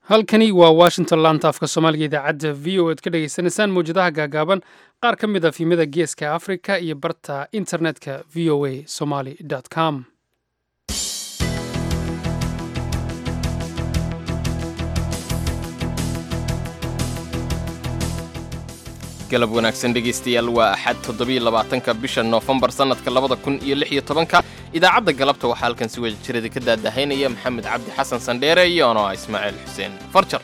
halkani waa washington laanta afka soomaaliga idaacadda v o ad ka dhagaysanaysaan mawjadaha gaagaaban qaar ka mid a fiimada geeska africa iyo barta internetka v o a somaly com galab wanaagsan dhegaystayaal waa axad toddobiyo labaatanka bisha noofembar sannadka labada kun iyo lix iyo tobanka idaacadda galabta waxaa halkan si wada jirada ka daadahaynaya maxamed cabdi xasan sandheere iyo ano ah ismaaciil xuseen farjar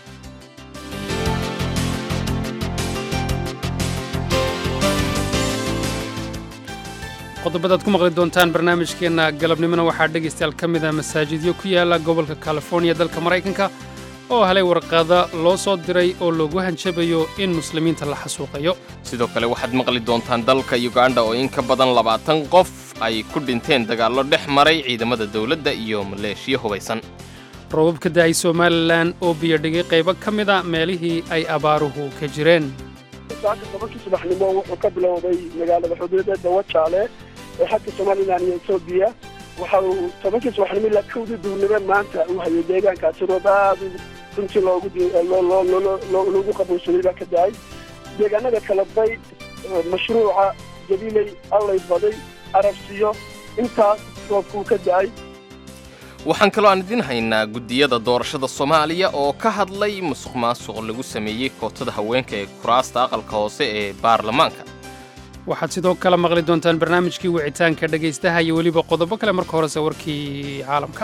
qodobadaad ku maqli doontaan barnaamijkeenna galabnimona waxaa dhegaystayaal ka mid ah masaajidyo ku yaala gobolka californiya dalka maraykanka oo helay warqada loo soo diray oo loogu hanjabayo in muslimiinta la xasuuqayo sidoo kale waxaad maqli doontaan dalka yuganda oo in ka badan labaatan qof ay ku dhinteen dagaallo dhex maray ciidamada dawladda iyo maleeshiya hubaysan roobab ka da'ay somalilan oo biyodhigay qaybo ka mid a meelihii ay abaaruhu ka jireen saaka tobankii subaxnimo wuxuu ka bilowday magaalada xuduudeeda wajaale ee xagga somalilan iyo etoobiya waxa uu tobankii subaxnimo ilaa kowdii duurnimo maanta uu hayay deegaankaasi roob aad runtii loogu qabuursaday baa ka dahay deegaanada kala bay mashruuca jabiiley allay baday arabsiyo intaas roobkuu ka da'ay waxaan kaloo aan idiin haynaa guddiyada doorashada soomaaliya oo ka hadlay musuq maasuq lagu sameeyey kootada haweenka ee kuraasta aqalka hoose ee baarlamaanka waxaad sidoo kale maqli doontaan barnaamijkii wicitaanka dhegaystaha iyo weliba qodobo kale marka horese warkii caalamka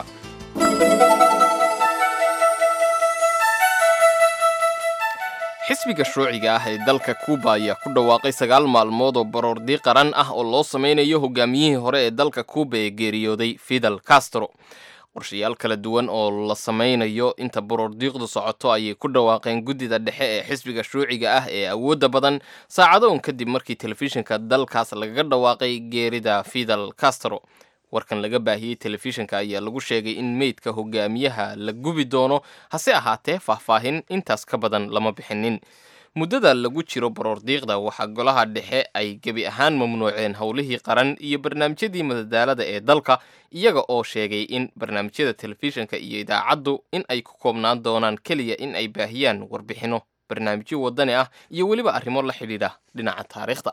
xisbiga shuuciga ah ee dalka kuuba ayaa ku dhawaaqay sagaal maalmood oo baroordi qaran ah oo loo samaynayo hogaamiyihii hore ee dalka kuuba ee geeriyooday fidel castro qorshayaal kala duwan oo la samaynayo inta baroordiiqdu socoto ayay ku dhawaaqeen guddida dhexe ee xisbiga shuuciga ah ee awoodda badan saacadoon kadib markii telefishinka dalkaas lagaga dhawaaqay geerida fidel castro warkan laga baahiyey telefishinka ayaa lagu sheegay in meydka hogaamiyaha la gubi doono hase ahaatee faahfaahin intaas ka badan lama bixinin muddada lagu jiro baroordiiqda waxaa golaha dhexe ay gebi ahaan mamnuuceen howlihii qaran iyo barnaamijyadii madadaalada ee dalka iyaga oo sheegay in barnaamijyada telefishinka iyo idaacaddu in ay ku koobnaan doonaan keliya in ay baahiyaan warbixinno barnaamijyo wadani ah iyo weliba arrimo la xidhiidha dhinaca taariikhda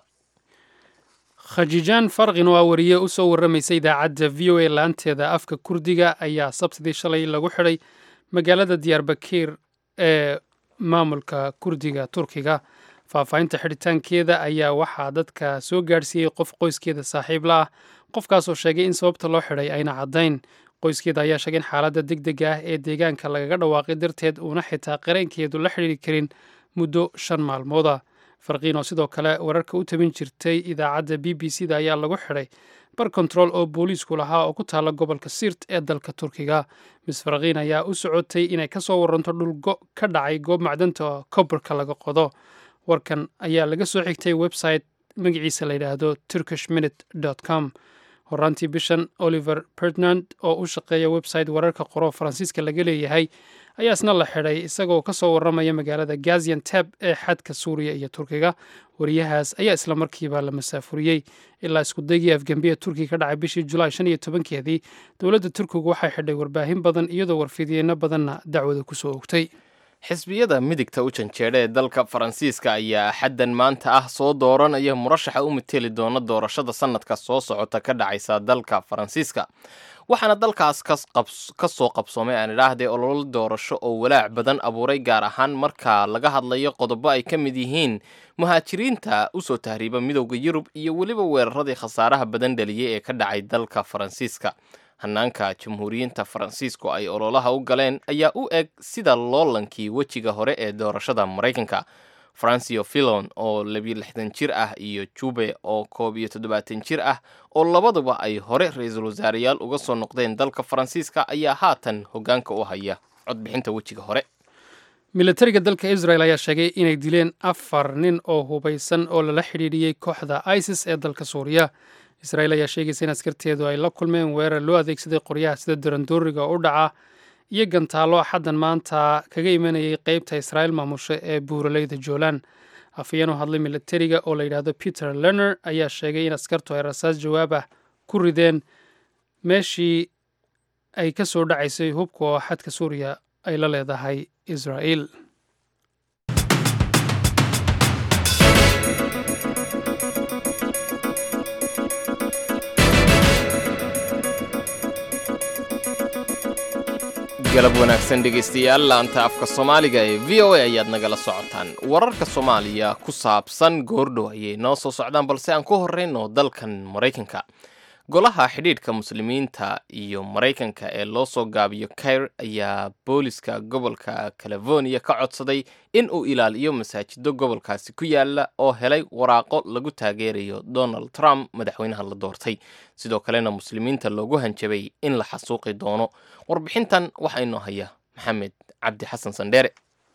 khajijaan farqin oo ah wariye u soo warramaysa idaacadda v o a laanteeda afka kurdiga ayaa sabtidii shalay lagu xidhay magaalada diyaarbakiir ee maamulka kurdiga turkiga faahfaahinta xidhitaankeeda ayaa waxaa dadka soo gaadhsiiyey qof qoyskeeda saaxiib la ah qofkaasoo sheegay in sababta loo xidhay ayna caddayn qoyskeeda ayaa sheegay in xaaladda deg dega ah ee deegaanka lagaga dhawaaqay darteed uuna xitaa qareenkeedu la xidhiiri karin muddo shan maalmooda farqiin oo sidoo kale wararka u tabin jirtay idaacadda b b c da ayaa lagu xidhay bar kontarool oo booliisku lahaa oo ku taala gobolka siirt ee dalka turkiga mis farqiin ayaa u socotay inay ka soo waranto dhulgo ka dhacay goob macdanta kobarka laga qodo warkan ayaa laga soo xigtay website magaciisa la yidhaahdo turkish minute com horaantii bishan oliver pertnand oo u shaqeeya website wararka qoro faransiiska laga leeyahay ayaa isna la xidhay isagoo ka soo warramaya magaalada gazianteb ee xadka suuriya iyo turkiga wariyahaas ayaa isla markiiba la masaafuriyey ilaa iskudaygii afgembiya turkiga ka dhacay bishii julaay shan iyo tobankeedii dowladda turkigu waxay xidhay warbaahin badan iyadoo warfidiyeenno badanna dacwada ku soo ogtay xisbiyada midigta u janjeedha ee dalka faransiiska ayaa axaddan maanta ah soo dooranaya murashaxa u mateli doona doorashada sannadka soo socota ka dhacaysa dalka faransiiska waxaana dalkaas ka soo qabsoomay aan idhaahdee ololo doorasho oo walaac badan abuuray gaar ahaan marka laga hadlayo qodobo ay ka mid yihiin muhaajiriinta usoo tahriiba midowda yurub iyo weliba weeraradii khasaaraha badan dhaliyey ee ka dhacay dalka faransiiska hanaanka jamhuuriyiinta faransiisku ay ololaha u galeen ayaa u eg sida loolankii wejiga hore ee doorashada maraykanka francio filon oo labiyo lixdan jir ah iyo jube oo koob iyo toddobaatan jir ah oo labaduba ay hore ra-iisul wasaareyaal uga soo noqdeen dalka faransiiska ayaa haatan hoggaanka u haya codbixinta wejiga hore milatariga dalka israel ayaa sheegay inay dileen afar nin oo hubaysan oo lala xidhiidhiyey kooxda isis ee dalka suuriya israel ayaa sheegaysa in askarteedu ay la kulmeen weerar loo adeegsaday qoryaha sida darandooriga u dhaca iyo gantaalo axaddan maanta kaga imanayay qeybta israa'iil maamusha ee buuraleyda joolan afayeen u hadlay milatariga oo la yidhaahdo peter lerner ayaa sheegay in askartu ay rasaas jawaab ah ku rideen meeshii ay ka soo dhacaysay hubka oo xadka suuriya ay la leedahay israa'il galab wanaagsan dhegaystayaal laanta afka soomaaliga ee v o a ayaad nagala socotaan wararka soomaaliya ku saabsan goordhow ayay noo soo socdaan balse aan ku horrayno dalkan maraykanka golaha xidhiidhka muslimiinta iyo maraykanka ee loo soo gaabiyo kair ayaa booliska gobolka california ka codsaday in uu ilaaliyo masaajido gobolkaasi ku yaala oo helay waraaqo lagu taageerayo donald trump madaxweynaha la doortay sidoo kalena muslimiinta loogu hanjabay in la xasuuqi doono warbixintan waxaa inoo haya maxamed cabdi xasan sandheere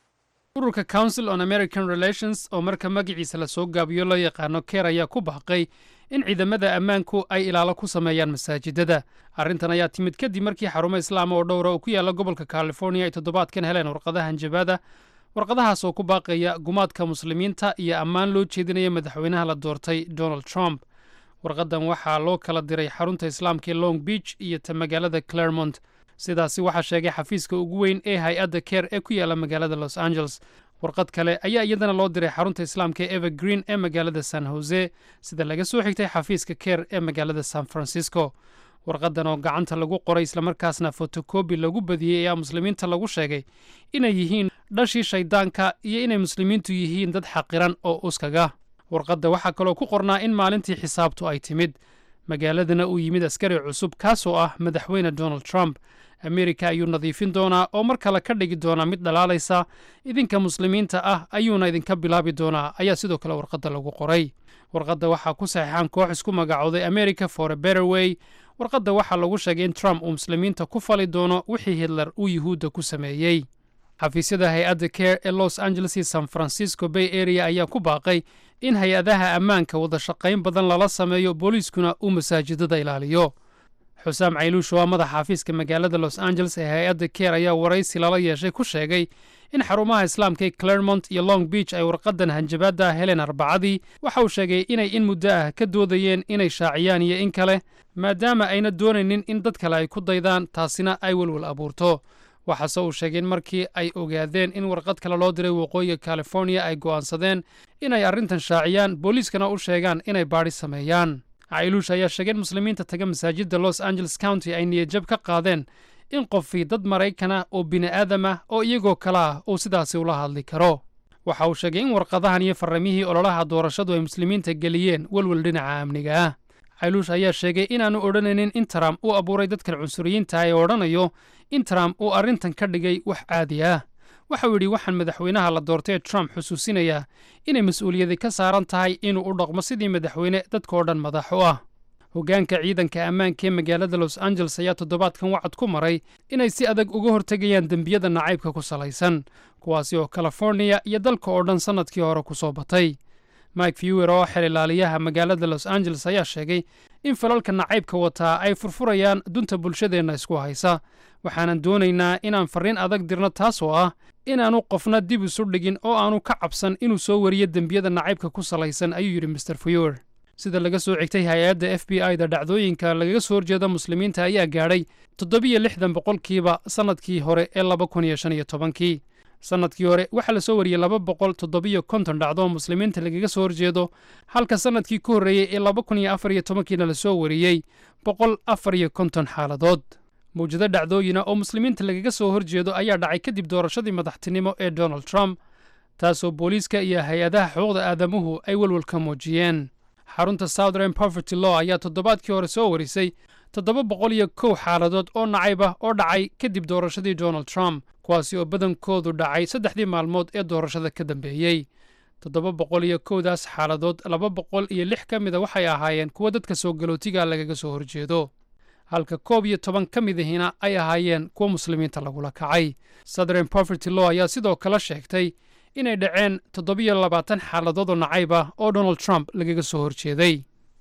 ururka council on american relations oo marka magaciisa lasoo gaabiyo loo yaqaano keer ayaa ku baaqay in ciidamada ammaanku ay ilaalo ku sameeyaan masaajidada arrintan ayaa timid kadib markii xarumo islaama oo dhowra oo ku yaalla gobolka california ay toddobaadkan heleen warqadaha hanjabaada warqadahaas oo ku baaqaya gumaadka muslimiinta iyo ammaan loo jeedinaya madaxweynaha la doortay donald trump warqadan waxaa loo kala diray xarunta islaamka ee long beach iyo ta magaalada claremont sidaasi waxaa sheegay xafiiska ugu weyn ee hay-adda keer ee ku yaalla magaalada los angeles warqad kale ayaa iyadana loo diray xarunta islaamka ee evergreen ee magaalada san jose sida laga soo xigtay xafiiska keer ee magaalada san francisco warqadan oo gacanta lagu qoray islamarkaasna fotokobi lagu badiyey ayaa muslimiinta lagu sheegay inay yihiin dhashii shayddaanka iyo inay muslimiintu yihiin dad xaqiran oo uskaga warqadda waxaa kaloo ku qornaa in maalintii xisaabtu ay timid magaaladana uu yimid askari cusub kaasoo ah madaxweyne donald trump amerika ayuu nadiifin doonaa oo mar kale ka dhigi doonaa mid dhalaalaysa idinka muslimiinta ah ayuuna idinka bilaabi doonaa ayaa sidoo kale warqadda lagu qoray warqadda waxaa ku saxiixan koox isku magacooday america for a better way warqadda waxaa lagu sheegay in trump uu muslimiinta ku fali doono wixii hitler uu yuhuudda ku sameeyey xafiisyada hay-adda care ee los angeles iyo san francisco bay area ayaa ku baaqay in hay-adaha ammaanka wada shaqayn badan lala sameeyo booliiskuna uu masaajidada ilaaliyo xusaam cayluush oo ah madaxa xafiiska magaalada los angeles ee hay-adda keer ayaa waraysi lala yeeshay ku sheegay in xarumaha islaamka ee claremont iyo long beach ay warqadan hanjabaadda heleen arbacadii waxa uu sheegay inay in muddo ah ka doodayeen inay shaaciyaan iyo in kale maadaama ayna doonaynin in dad kale ay ku daydaan taasina ay welwel abuurto waxaase uu sheegay in markii ay ogaadeen in warqad kale loo diray waqooyiga california ay go'aansadeen inay arrintan shaaciyaan booliiskana u sheegaan inay baadhi sameeyaan cailuush ayaa sheegay in muslimiinta taga masaajidda los angeles county ay niyadjab ka qaadeen in qofii dad maraykana oo bini'aadam ah oo iyagoo kale ah uu sidaasi ula hadli karo waxa uu sheegay in warqadahan iyo farramihii ololaha doorashadu ay muslimiinta geliyeen welwel dhinaca amniga ah cailuush ayaa sheegay inaannu odhanaynin in trump uu abuuray dadkan cunsuriyiinta ee odhanayo in trump uu arrintan ka dhigay wax caadi ah waxau yidhi waxaan madaxweynaha la doortay ee trump xusuusinayaa inay mas-uuliyadi ka saaran tahay inuu u dhaqmo sidii madaxweyne dadkao dhan madax u ah hoggaanka ciidanka ammaanka ee magaalada los angeles ayaa toddobaadkan wacad ku maray inay si adag uga hortegayaan dembiyada nacaybka ku salaysan kuwaasi oo californiya iyo dalka oo dhan sannadkii hore ku soo batay mike fewer oo xel ilaaliyaha magaalada los angeles ayaa sheegay in falalka nacaybka wataa ay furfurayaan dunta bulshadeenna isku haysa waxaanan doonaynaa inaan farriin adag dirno taas oo ah inaannu qofna dib isu dhigin oo aanu ka cabsan inuu soo wariyo dembiyada nacaybka ku salaysan ayuu yidhi mr fewer sida laga soo xigtay hay-adda f b i da dhacdooyinka lagaga soo horjeeda muslimiinta ayaa gaadhay toddobiyo lixdan boqolkiiba sannadkii hore ee laba kun iyo shan iyo tobankii sannadkii hore waxaa la soo wariyey laba boqol toddobiyo konton dhacdo oo muslimiinta lagaga soo horjeedo halka sannadkii ku horreeyey ee laba kun iyo afar iyo tobankiina la soo wariyey boqol afar iyo konton xaaladood mawjado dhacdooyina oo muslimiinta lagaga soo horjeedo ayaa dhacay kadib doorashadii madaxtinimo ee donald trump taasoo booliiska iyo hay-adaha xuquuqda aadamuhu ay welwel ka muujiyeen xarunta southern poverty law ayaa toddobaadkii hore soo warisay toddoba boqol iyo kow xaaladood oo nacayb ah oo dhacay kadib doorashadii donald trump kuwaasi oo badankoodu dhacay saddexdii maalmood ee doorashada ka dambeeyey toddoba boqol iyo kowdaas xaaladood laba boqol iyo lix ka mida waxay ahaayeen kuwa dadka soo galootiga lagaga soo horjeedo halka koob iyo toban ka mid ahina ay ahaayeen kuwa muslimiinta lagula kacay southern poverty law ayaa sidoo kale sheegtay inay dhaceen toddobiyo labaatan xaaladood oo nacayb ah oo donald trump lagaga soo horjeeday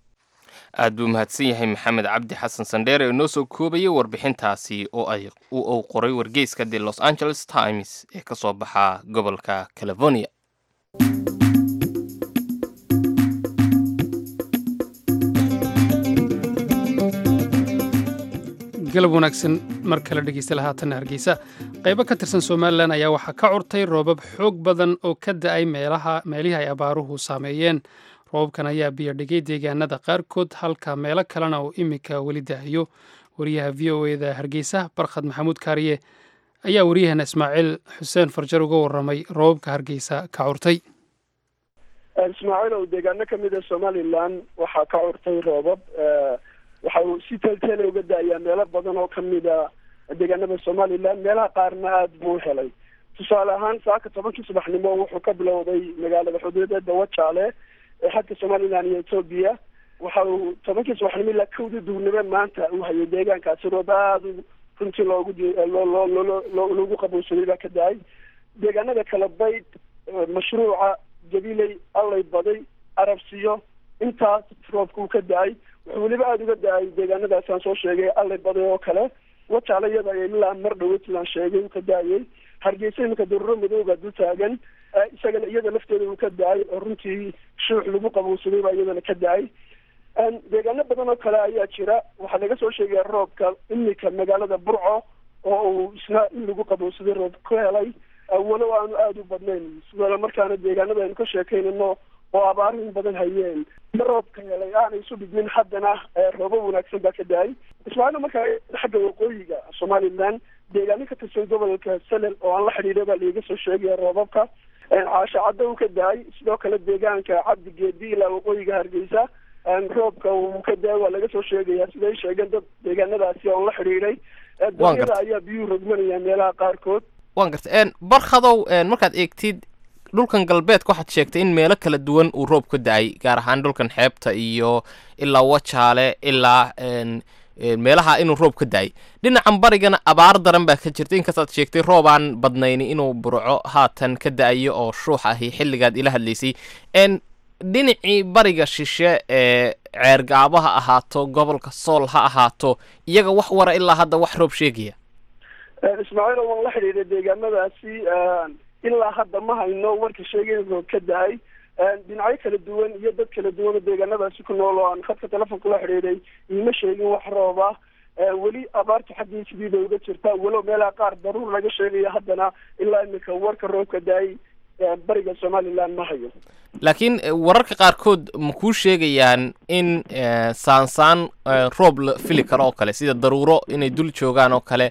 aad buu mahadsan yahay maxamed cabdi xasan sandheere oo noo soo koobayay warbixintaasi oo ay uu qoray wargeyska the los angeles times ee ka soo baxa gobolka california galab wanaagsan mar kale dhegeysta lahaatanna hargeysa qaybo ka tirsan somalilan ayaa waxaa ka curtay roobab xoog badan oo ka da-ay meelaha meelihii ay abaaruhu saameeyeen roobabkan ayaa biyodhigay deegaanada qaarkood halka meelo kalena uu iminka weli da-ayo wariyaha v o eda hargeysa barkhad maxamuud kaariye ayaa wariyahana ismaaciil xuseen farjar uga waramay roobabka hargeysa ka curtay ismaaciil oo deegaano kamid a somalilan waxaa ka curtay roobab waxa uu si teelteela uga da-ayaa meelo badan oo kamid a deegaanada somalilan meelaha qaarna aada buu helay tusaale ahaan saaka tobankii subaxnimo wuxuu ka bilowday magaalada xuduudeeda wajaale ee xadka somalilan iyo etoobiya waxa uu tobankii subaxnimo ilaa kowdii duurnimo maanta uu hayay deegaankaasi roob aada runtii loogu loogu qabowsaday baa ka da-ay deegaanada kala bayd mashruuca jabiley allay baday arabsiyo intaas roobka uu ka da-ay wuxuu weliba aada uga da-ay deegaanadaas aan soo sheegay allay baday oo kale wajaale iyada ilaa mar dhaweyd sidaan sheegay uu ka da-ayay hargeysa iminka daruuro madooga dul taagan isagana iyada lafteeda uu ka da-ay oo runtii shuux lagu qabowsaday baa iyadana ka da-ay deegaano badan oo kale ayaa jira waxaa laga soo sheegaya roobka iminka magaalada burco oo uu isna in lagu qabowsaday roob ku helay walow aanu aada u badnayn sidoo markaana deegaanada aynu ka sheekaynano oo abaaro in badan hayeen roobka helay aanay isu dhigmin haddana roobo wanaagsan baa ka da-ay ismaaciil markaa xagga waqooyiga somalilan deegaano ka tirsan gobolka salel oo aan la xidhiidha baa laiga soo sheegaya roobabka caasho caddo uu ka da-ay sidoo kale deegaanka cabdi geedi ilaa waqooyiga hargeysa roobka uu ka da-ay waa laga soo sheegaya siday sheegeen dad deegaanadaasi oon la xidhiidhay danyada ayaa biyuhu rogmanaya meelaha qaarkood waan garta barkhadow markaad eegtid dhulkan galbeedka waxaad sheegtay in meelo kala duwan uu roob ka da-ay gaar ahaan dhulkan xeebta iyo ilaa wajaale ilaa meelaha inuu roob ka da-ay dhinacan barigana abaar daran baa ka jirta inkastaad sheegtay roob aan badnayni inuu burco haatan ka da-ayo oo shuux ahi xilligaad ila hadlaysay dhinacii bariga shishe ee ceergaabo ha ahaato gobolka sool ha ahaato iyaga wax wara ilaa hadda wax roob sheegaya ismaaciil waan la xidhiidhay deegaanadaasi ilaa hadda ma hayno warka sheegay roob ka da-ay dhinacyo kala duwan iyo dad kala duwan oo deegaanadaasi ku nool oo aan khadka telefonka la xidhiidhay iima sheegin wax roob ah weli abaarta xaggii sidiida uga jirta walow meelaha qaar daruur laga sheegayo haddana ilaa iminka warka roobka da-ay bariga somalilan ma hayo laakiin wararka qaarkood ma kuu sheegayaan in saansaan roob la fili karo oo kale sida daruuro inay dul joogaan oo kale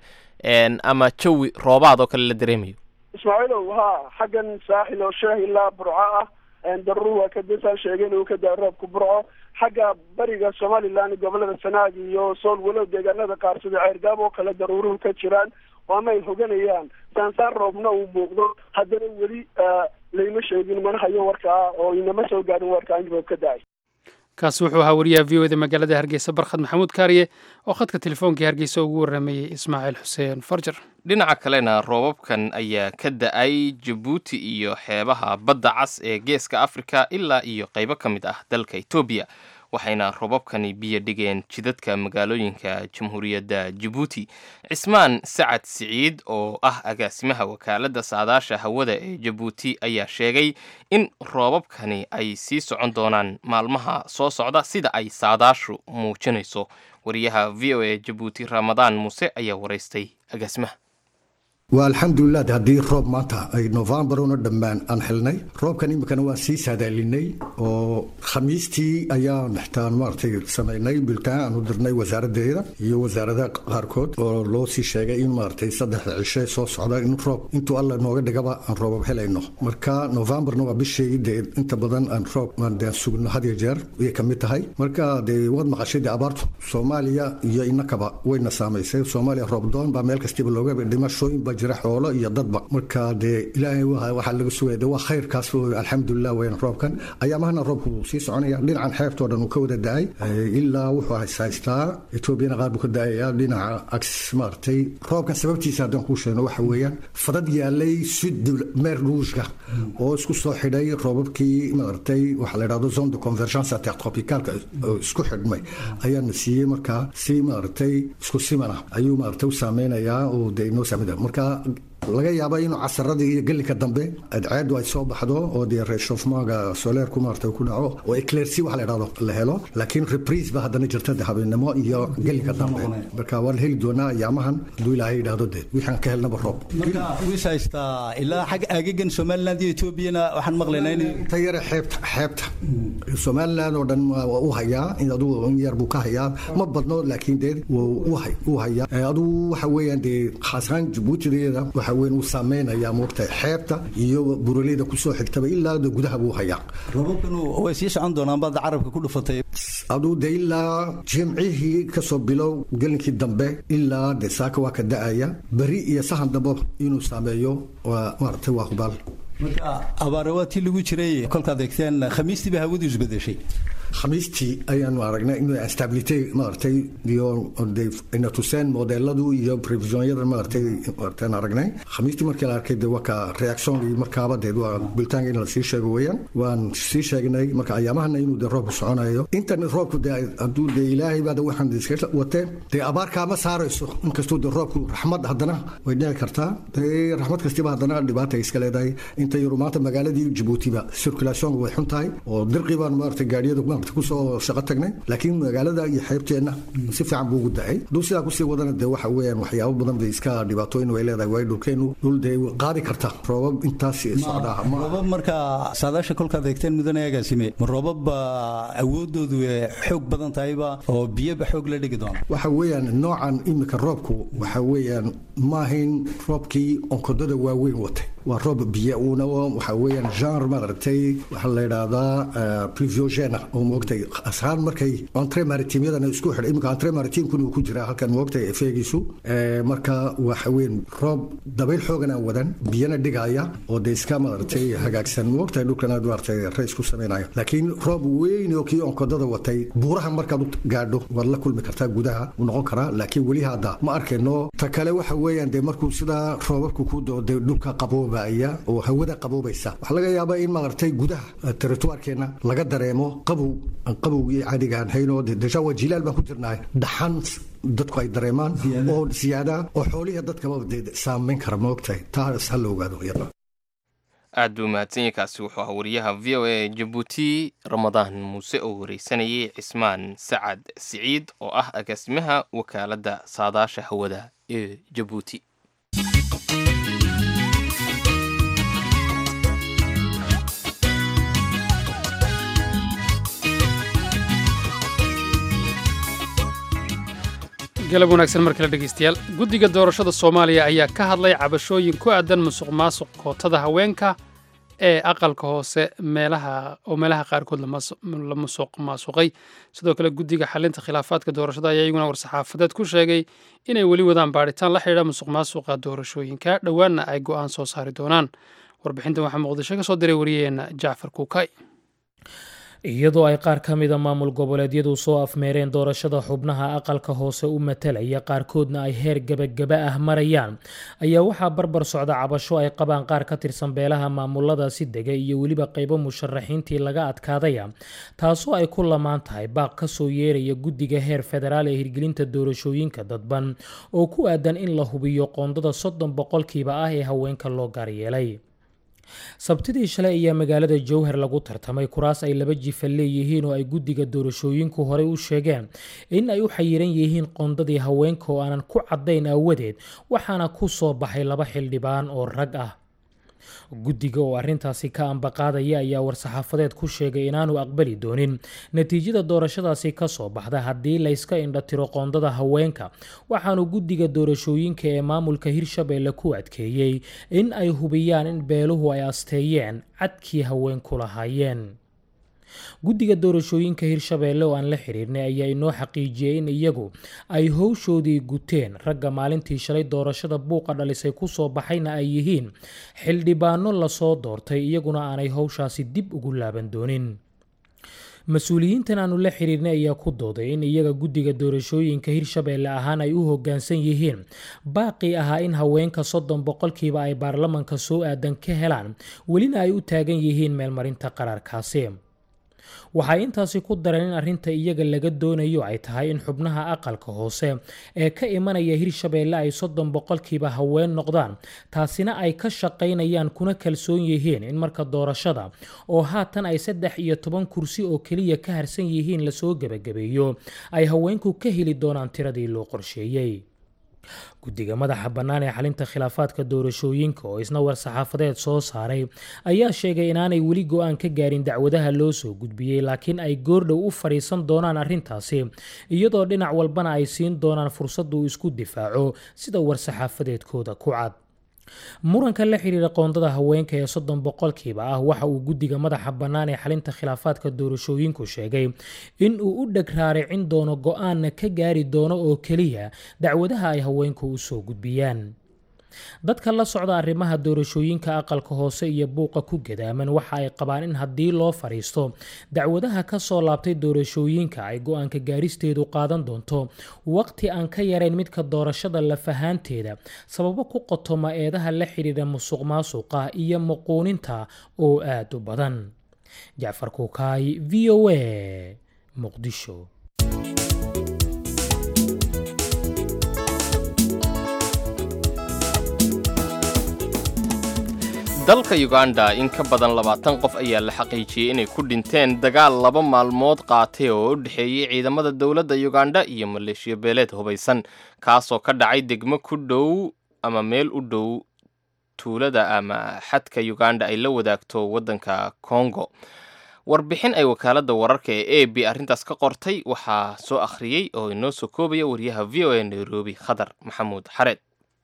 ama jawi roobaad oo kale la dareemayo ismaaciilow ha xaggan saaxil oo sheeh ilaa burco ah daruur waa kadasaan sheegay inuu ka daa roobka burco xagga bariga somalilan gobolada sanaag iyo sool walow deegaanada qaar sida ceergaab oo kale daruuruhu ka jiraan waama ay hoganayaan saansaan roobna uu muuqdo haddana weli layma sheegin mana hayo warkaa oo inama soo gaarin warkaa in roob ka da-ay kaasi wuxuu ahaa wariyaha v o da magaalada hargeysa barkhad maxamuud kaariye oo khadka telefoonkai hargeysa ugu waramayey ismaaciil xuseen farjar dhinaca kalena roobabkan ayaa ka da-ay jabuuti iyo xeebaha badda cas ee geeska afrika ilaa iyo qaybo ka mid ah dalka etoobiya waxayna roobabkani biyo dhigeen jidadka magaalooyinka jamhuuriyadda jabuuti cismaan sacad siciid oo ah agaasimaha wakaaladda saadaasha hawada ee jabuuti ayaa sheegay in roobabkani ay sii socon doonaan maalmaha soo socda sida ay saadaashu muujinayso wariyaha v o e jabuuti ramadaan muuse ayaa waraystay agaasimaha waa alxamdulilah haddii roob maanta ay novembar una dhammaan aan xilnay roobkan iminkana waan sii saadaalinay oo khamiistii ayaan xitaan maaragtay samaynay biltaan aan u dirnay wasaaradeeda iyo wasaaradaha qaarkood oo loo sii sheegay in maaragtay saddexda cishe soo socda in roob intuu alla nooga dhigaba aan roobab helayno marka novembarna waa bishii dee inta badan aan roob dee sugno had iyo jeer ayay ka mid tahay marka dee waad maqashay dee abaartu soomaaliya iyo inakaba wayna saamaysay soomaaliya roob doon baa meel kastiba looga dhimashooyin baa jira xoolo iyo dadba marka dee ilaahay waxaa laga sugaya de waa khayrkaas alxamdulilah weyn roobkan ayaamahana roobku sii soconaya dhinacan xeebtoo dhan uu ka wada da-ay ilaa wuxuu haystaa etoobiyana qaar buu ka da-aya dhinaca ags maaragtay roobkan sababtiisa haddaan kuu sheegno waxa weeyaan fadad yaalay sud meer ruushka oo isku soo xidhay roobabkii maaragtay waxaa la yidhahdo zone de convergence intertropicalka isku xidhmay ayaana siiyey markaa si maaragtay isku simana ayuu maaragtay u saameynayaa oo dee inoo saameyna marka laga yaaba inuu casaradii iyo gelinka dambe adceedu ay soo baxdo oo dee reshofmaaga soleerku maarata ku dhaco oo eclersi waxa la idhahdo la helo laakiin reprise ba haddana jirta de habeenimo iyo gelinka dambe marka waan heli doonaa ayaamahan hadduu ilaahay yidhaahdo dee wixaan ka helnaba roob marka wiis haystaa ilaa xag aagagan somaliland iyo etoobiyana waxaan maqlaynaa in ta yare xeebta xeebta somaliland oo dhan waa u hayaa in aduu in yar buu ka hayaa ma badno laakiin dee wuu u hayaa aduu waxa weeyaan dee khaasaan jabuutideeda waxa weyn uu saameynaya moogta xeebta iyo buraleyda kusoo xigtaba ilaa de gudaha buu hayaa robabkanu way sii socon doonaan baad carabka ku dhufatay aduu de ilaa jimcihii kasoo bilow gelinkii dambe ilaa de saaka waa ka da-aya beri iyo sahan dambe inuu saameeyo waa maaragtay waa hubaal marka abaare waa tii lagu jiray kolkaad eegteen khamiistii ba hawadu isbedeshay khamiistii ayaanu aragnay in stability maaragtay iyo ina tuseen modeladu iyo previsionyadan maaragtay maaragtaan aragnay khamiistii markii la arkay de waa ka reactionkii markaaba dee waa bulitaanka in la sii sheego weeyaan waan sii sheegnay marka ayaamahana inuu de roobku soconayo intan roobku de hadduu de ilaahay baada waxaan iska watee dee abaarkaama saarayso inkastuu de roobku raxmad haddana way dhici kartaa dee raxmad kastiba haddana dhibaata iska leedahay inta yaru maanta magaaladii jabuutiba circulationka way xun tahay oo dirqi baan maaragtay gaadhiyada kusoo shaqo tagnay laakiin magaalada iyo xeebteenna si fiican buu ugu dacay hadduu sidaa kusii wadana dee waxa weeyaan waxyaabo badan bay iska dhibaatooyin way leedahay waayo dhulkeenu dhul dee qaadi karta roobab intaas socdaa roobab marka saadaasha kolkaad eegteen mudane agaasime ma roobab awoodoodu xoog badan tahayba oo biyoba xoog la dhigi doona waxa weeyaan noocan imika roobku waxa weeyaan maahayn roobkii onkodada waaweyn watay waa roob biyo uuna waxa weeyaan genre maaragtay waxaa la yidhaahdaa previogena oo moogtay ashaan markay entre maritimyadan isku xidhay iminka entre maritimkuna uu ku jiraa halkan moogtay efeegiisu marka waxa weyn roob dabayl xoogan aan wadan biyana dhigaya oo dee iska maaragtay hagaagsan moogtay dhulkan aad maaragtay rays ku samaynayo laakiin roob weyn oo kii onkodada watay buuraha markaad u gaadho waad la kulmi kartaa gudaha uu noqon karaa laakiin weli hadda ma arkayno ta kale waxa weeyaan dee markuu sidaa roobabku ku doo dee dhulka qaboobaya oo hawada qaboobaysa waxaa laga yaabaa in maaragtay gudaha territoirkeena laga dareemo qabow qabowgii caadigaan hayno deja waa jilaal baan ku jirnaa dhaxan dadku ay dareemaan oo siyaada oo xoolihi dadkaba saameyn kara maogtahay taas ha la ogaado aad buu mahadsan yahay kaasi wuxuu ahaa wariyaha v o a jabuuti ramadaan muuse oo wareysanayay cismaan sacad siciid oo ah agaasimaha wakaaladda saadaasha hawada ee jabuuti galab wanaagsan mar kale dhegeystayaal guddiga doorashada soomaaliya ayaa ka hadlay cabashooyin ku aadan musuq maasuq kootada haweenka ee aqalka hoose meelaha oo meelaha qaarkood la musuq maasuqay sidoo kale guddiga xalinta khilaafaadka doorashada ayaa iyaguna war-saxaafadeed ku sheegay inay weli wadaan baadhitaan la xidhiidha musuq maasuqa doorashooyinka dhowaanna ay go'aan soo saari doonaan warbixintan waxaa muqdisho ka soo diray wariyaheenna jacfar kuukay iyadoo ay qaar ka mida maamul goboleedyadu soo afmeereen doorashada xubnaha aqalka hoose u matalaya qaarkoodna ay heer gebagaba ah marayaan ayaa waxaa barbar socda cabasho ay qabaan qaar ka tirsan beelaha maamuladaasi dega iyo weliba qaybo musharaxiintii laga adkaadaya taasoo ay ku lamaan tahay baaq kasoo yeeraya guddiga heer federaal ee hirgelinta doorashooyinka dadban oo ku aadan in la hubiyo qoondada soddon boqolkiiba ah ee haweenka loo gaaryeelay sabtidii shalay ayaa magaalada jowhar lagu tartamay kuraas ay laba jifa leeyihiin oo ay guddiga doorashooyinku horey u sheegeen in ay u xayiran yihiin qoondadii haweenka oo aanan ku caddayn aawadeed waxaana ku soo baxay laba xildhibaan oo rag ah guddiga oo arrintaasi ka ambaqaadaya ayaa war-saxaafadeed ku sheegay inaanu aqbali doonin natiijada doorashadaasi ka soo baxda haddii layska indhatiro qoondada haweenka waxaanu guddiga doorashooyinka ee maamulka hirshabeelle ku adkeeyey in ay hubiyaan in beeluhu ay asteeyeen cadkii haweenku lahaayeen guddiga doorashooyinka hirshabeelle oo aan la xiriirnay ayaa inoo xaqiijiyey in iyagu ay howshoodii guteen ragga maalintii shalay doorashada buuqa dhalisay kusoo baxayna ay yihiin xildhibaano lasoo doortay iyaguna aanay howshaasi dib ugu laaban doonin mas-uuliyiintan aanu la xiriirnay ayaa ku dooday in iyaga guddiga doorashooyinka hirshabeelle ahaan ay u hoggaansan yihiin baaqii ahaa in haweenka soddon boqolkiiba ay baarlamanka soo aadan ka helaan welina ay u taagan yihiin meelmarinta qaraarkaasi waxay intaasi ku dareen in arrinta iyaga laga doonayo ay tahay in xubnaha aqalka hoose ee ka imanaya hirshabeelle ay soddon boqolkiiba haween noqdaan taasina ay ka shaqaynayaan kuna kalsoon yihiin in marka doorashada oo haatan ay saddex iyo toban kursi oo keliya ka harsan yihiin lasoo gebagabeeyo ay haweenku ka heli doonaan tiradii loo qorsheeyey guddiga madaxa bannaan ee xalinta khilaafaadka doorashooyinka oo isna war-saxaafadeed soo saaray ayaa sheegay inaanay weli go-aan ka gaarin dacwadaha loo soo gudbiyey laakiin ay goordhow u fadhiisan doonaan arrintaasi iyadoo dhinac walbana ay siin doonaan fursad uu isku difaaco sida war-saxaafadeedkooda ku cad muranka la xiriira qoondada haweenka ee soddon boqolkiiba ah waxa uu guddiga madaxa bannaan ee xalinta khilaafaadka doorashooyinku sheegay in uu u dheg raaricin doono go-aanna ka gaari doono oo keliya dacwadaha ay haweenku u soo gudbiyaan dadka la socda arrimaha doorashooyinka aqalka hoose iyo buuqa ku gadaaman waxa ay qabaan in haddii loo fadhiisto dacwadaha ka soo laabtay doorashooyinka ay go-aanka gaaristeedu qaadan doonto waqti aan ka yarayn midka doorashada lafahaanteeda sababo ku qotoma eedaha la xidhiidha musuq maasuqa iyo muquuninta oo aada u badan jacfar kuukaay v o a muqdisho dalka uganda in ka badan labaatan qof ayaa la xaqiijiyey inay ku dhinteen dagaal laba maalmood qaatay oo u dhexeeyey ciidamada dowladda uganda iyo maleeshiya beeleed hubaysan kaasoo ka dhacay degmo ku dhow ama meel u dhow tuulada ama xadka uganda ay la wadaagto waddanka congo warbixin ay wakaaladda wararka ee a b arrintaas ka qortay waxaa soo akhriyey oo inoo soo koobaya wariyaha v o a nairobi khadar maxamuud xareed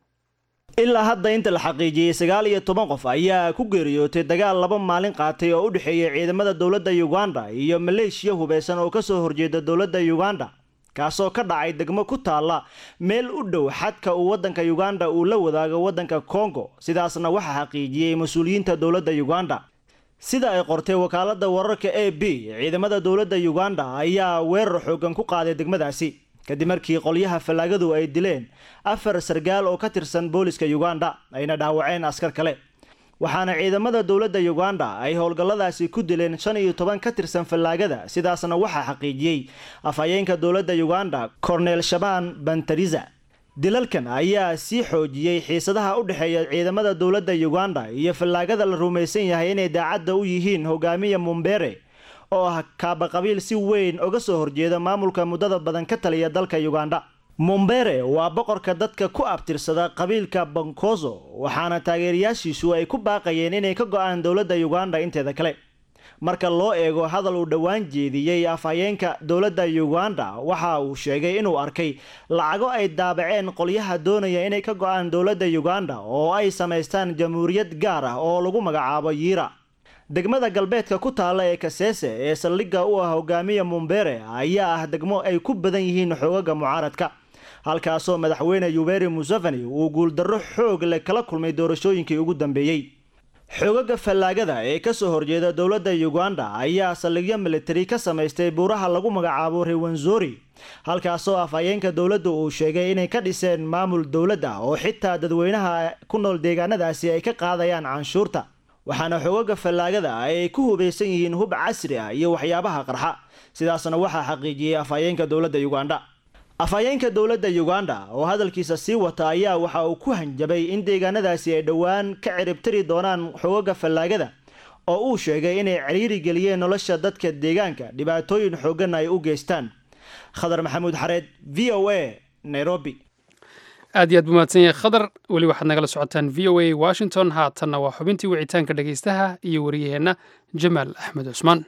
ilaa hadda inta la xaqiijiyey sagaal iyo toban qof ayaa ku geeriyootay dagaal laba maalin qaatay oo u dhexeeyay ciidamada dowladda uganda iyo maleeshiya hubeysan oo kasoo horjeeda dowladda uganda kaasoo ka dhacay degmo ku taalla meel u dhow xadka uu waddanka uganda uu la wadaago waddanka congo sidaasna waxaa xaqiijiyey mas-uuliyiinta dowladda uganda sida ay qortay wakaaladda wararka a b ciidamada dowladda uganda ayaa weerar xoogan ku qaaday degmadaasi kadib markii qolyaha fallaagadu ay dileen afar sargaal oo ka tirsan booliska uganda ayna dhaawaceen askar kale waxaana ciidamada dowladda uganda ay howlgalladaasi ku dileen shan iyo toban ka tirsan fallaagada sidaasna waxaa xaqiijiyey afhayeenka dowladda uganda cornel shaban bantariza dilalkan ayaa sii xoojiyey xiisadaha u dhexeeya ciidamada dowladda uganda iyo fallaagada la rumaysan yahay inay daacadda u yihiin hogaamiya mumbere oo ah kaaba qabiil si weyn uga soo horjeeda maamulka muddada badan ka taliya dalka uganda mumbere waa boqorka dadka ku abtirsada qabiilka bankozo waxaana taageerayaashiisu ay ku baaqayeen inay ka go-aan dowladda uganda inteeda kale marka loo eego hadal uu dhowaan jeediyey afhayeenka dowladda uganda waxa uu sheegay inuu arkay lacago ay daabaceen qolyaha doonaya inay ka go-aan dowladda uganda oo ay samaystaan jamhuuriyad gaar ah oo lagu magacaabo yiira degmada galbeedka ku taalla ee kaseese ee saldhigga u ah hogaamiya mumbere ayaa ah degmo ay ku badan yihiin xoogaga mucaaradka halkaasoo madaxweyne yuberi museveni uu guuldarro xoog leh kala kulmay doorashooyinkii ugu dambeeyey xoogaga fallaagada ee kasoo horjeeda dowladda uganda ayaa saldhigyo militari ka samaystay buuraha lagu magacaabo rewanzori halkaasoo afhayeenka dowladda uu sheegay inay ka dhiseen maamul dowlad ah oo xitaa dadweynaha ku nool deegaanadaasi ay ka qaadayaan canshuurta waxaana xoogaga fallaagada ay ku hubaysan yihiin hub casri ah iyo waxyaabaha qarxa sidaasna waxaa xaqiijiyey afhayeenka dowladda uganda afhayeenka dowladda uganda oo hadalkiisa sii wata ayaa waxa uu ku hanjabay in deegaanadaasi ay dhowaan ka ciribtiri doonaan xoogaga fallaagada oo uu sheegay inay ciriiri geliyeen nolosha dadka deegaanka dhibaatooyin xoogan ay u geystaan khadar maxamuud xareed v o a nairobi aad iyo aad buu mahadsan yahay khadar weli waxaad nagala socotaan v o a washington haatanna waa xubintii wicitaanka dhegaystaha iyo wariyaheenna jamaal axmed cusmaan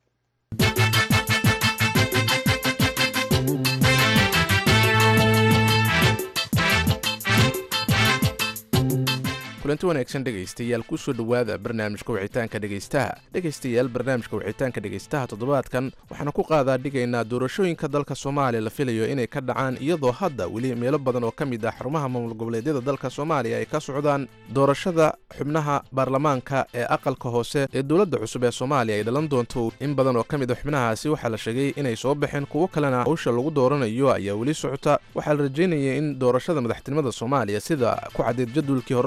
kulanti wanaagsan dhegaystayaal kusoo dhowaada barnaamijka wicitaanka dhegaystaha dhegaystayaal barnaamijka wicitaanka dhegaystaha toddobaadkan waxaanu ku qaadaa dhigaynaa doorashooyinka dalka soomaaliya la filayo inay ka dhacaan iyadoo hadda weli meelo badan oo ka mid ah xarumaha maamul goboleedyada dalka soomaaliya ay ka socdaan doorashada xubnaha baarlamaanka ee aqalka hoose ee dowladda cusub ee soomaaliya ay dhalan doonto in badan oo ka mid a xubnahaasi waxaa la sheegay inay soo baxeen kuwo kalena hawsha lagu dooranayo ayaa weli socota waxaa la rajaynaya in doorashada madaxtinimada soomaaliya sida ku caddeed jadwalkii hore loo soo saaray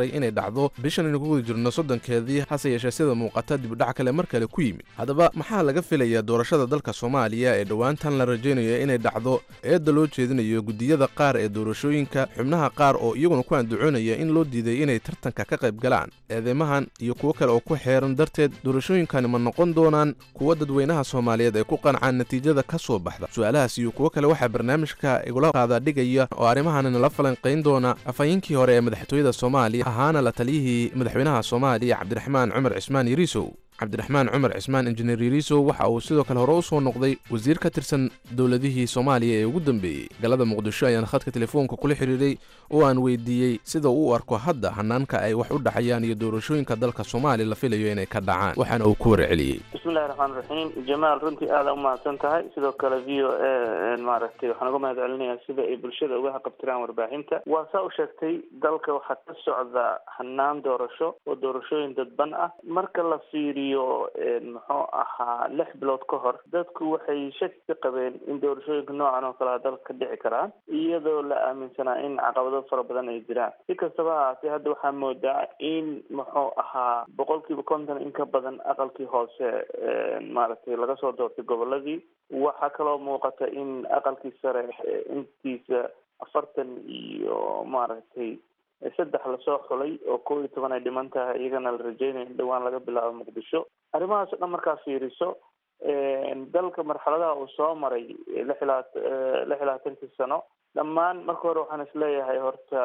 daray inay dhacdo bishan aynu ku guda jirno soddonkeedii hase yeeshee sida muuqata dibudhac kale mar kale ku yimid haddaba maxaa laga filayaa doorashada dalka soomaaliya ee dhowaantan la rajaynayo inay dhacdo eedda loo jeedinayo guddiyada qaar ee doorashooyinka xubnaha qaar oo iyaguna ku andacoonaya in loo diiday inay tartanka ka qayb galaan eedeymahan iyo kuwo kale oo ku xeeran darteed doorashooyinkani ma noqon doonaan kuwa dadweynaha soomaaliyeed ay ku qancaan natiijada ka soo baxda su-aalahaas iyo kuwo kale waxaa barnaamijka igula qaada dhigaya oo arrimahan nala falanqayn doona afhayeenkii hore ee madaxtooyada soomaaliya ahaana la taliyihii madaxweynaha soomaaliya cabdiraxmaan cumar cismaan yariisow cabdiraxmaan cumar cismaan injineer yariisow waxa uu sidoo kale hore u soo noqday wasiir ka tirsan dowladihii soomaaliya ee ugu dambeeyey galada muqdisho ayaan khadka telefoonka kula xidhiidhay oo aan weydiiyey sida uu u arko hadda hanaanka ay wax u dhacayaan iyo doorashooyinka dalka soomaaliya la filayo inay ka dhacaan waxaana uu ku warceliyey bismillahi raxmaan raxiim jamaal runtii aada umahadsan tahay sidoo kale v o a maaragtay waxaan uga mahad celinayaa sida ay bulshada uga haqabtiraan warbaahinta waa saa u sheegtay dalka waxaa ka socda hanaan doorasho oo doorashooyin dadban ah marka la fiiriyo muxuu ahaa lix bilood ka hor dadku waxay shaki ka qabeen in doorashooyinka noocan oo kalea dalka ka dhici karaan iyadoo la aaminsanaa in caqabado fara badan ay jiraan si kastaba haatee hadda waxaa moodaa in muxuu ahaa boqolkiiba konton in ka badan aqalkii hoose maaragtay laga soo doortay goboladii waxaa kaloo muuqata in aqalkii sare intiisa afartan iyo maaragtay saddex lasoo xulay oo kow iyo toban ay dhiman tahay iyagana la rajeynaya in dhawaan laga bilaabo muqdisho arrimahaas o dhan markaa fiiriso dalka marxaladaha uu soo maray lix ilaa lix iyo labaatankii sano dhammaan marka hore waxaan isleeyahay horta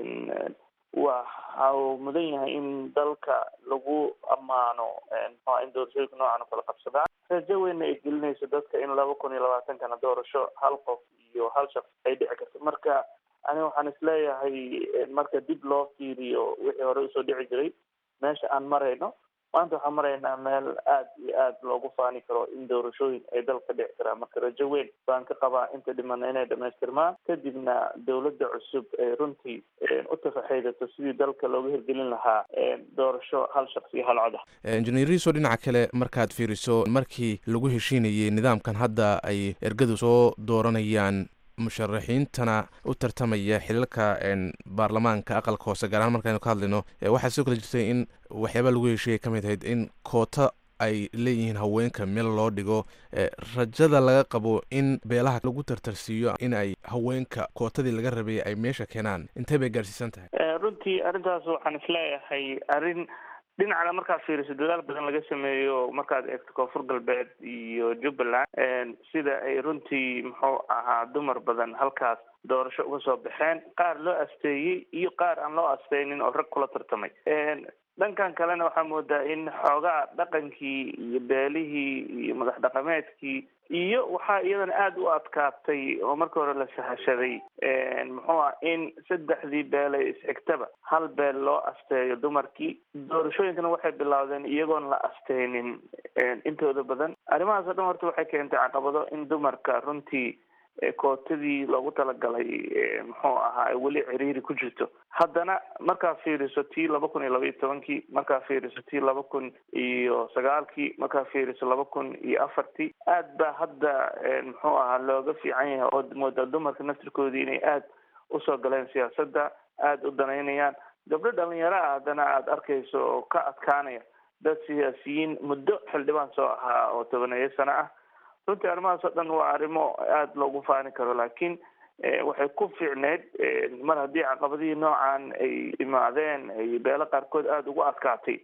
waxa uu mudan yahay in dalka lagu ammaano mxua in doorashooyinka noocan oo kala qabsadaan rajo weynna ay gelinayso dadka in laba kun iyo labaatankana doorasho hal qof iyo hal shaqs ay dhici karto marka ani waxaan isleeyahay marka dib loo fiiriyo wixii hore usoo dhici jiray meesha aan marayno maanta waxaan maraynaa meel aad iyo aad loogu faani karo in doorashooyin ay dalka dhici karaan marka rajo weyn baan ka qabaa inta dhimana inay dhamaystirmaan kadibna dowladda cusub ay runtii u tafaxaydato sidii dalka looga hirgelin lahaa doorasho hal shaqsi iyo hal cod ah injineeriso dhinaca kale markaad fiiriso markii lagu heshiinayay nidaamkan hadda ay ergadu soo dooranayaan musharaxiintana u tartamaya xilalka baarlamaanka aqalka hoose gaar ahaan markaynu ka hadlayno waxaa sidoo kale jirtay in waxyaabaa lagu heshiiyay ka mid ahayd in koota ay leeyihiin haweenka meel loo dhigo rajada laga qabo in beelaha lagu tartarsiiyo in ay haweenka kootadii laga rabay ay meesha keenaan intee bay gaarsiisan tahay runtii arrintaas waxaan isleeyahay arrin dhinacna markaad fiiriso dadaal badan laga sameeyo markaad eegto koonfur galbeed iyo jubbaland sida ay runtii muxuu ahaa dumar badan halkaas doorasho uga soo baxeen qaar loo asteeyey iyo qaar aan loo asteynin oo rag kula tartamay dhankan kalena waxaa moodaa in xoogaa dhaqankii iyo beelihii iyo madax dhaqameedkii iyo waxaa iyadana aada u adkaatay oo marka hore la sahashaday muxuu ah in saddexdii beelay is-xigtaba hal beel loo asteeyo dumarkii doorashooyinkana waxay bilaawdeen iyagoon la asteynin intooda badan arrimahaas o dhan horta waxay keentay caqabado in dumarka runtii kootadii loogu talagalay muxuu ahaa weli ciriiri ku jirto haddana markaa fiiriso tii laba kun iyo laba iyo tobankii markaa fiiriso tii laba kun iyo sagaalkii markaa fiiriso laba kun iyo afartii aad baa hadda muxuu ahaa looga fiican yahay oo moodaa dumarka naftirkoodii inay aad usoo galeen siyaasadda aada u danaynayaan gabdho dhalinyaro ah haddana aada arkayso oo ka adkaanaya dad siyaasiyiin muddo xildhibaan soo ahaa oo tobaneeyo sano ah runtii arrimahaas oo dhan waa arrimo aada loogu faani karo laakiin waxay ku fiicneyd mar haddii caqabadihii noocan ay imaadeen ay beelo qaarkood aada ugu adkaatay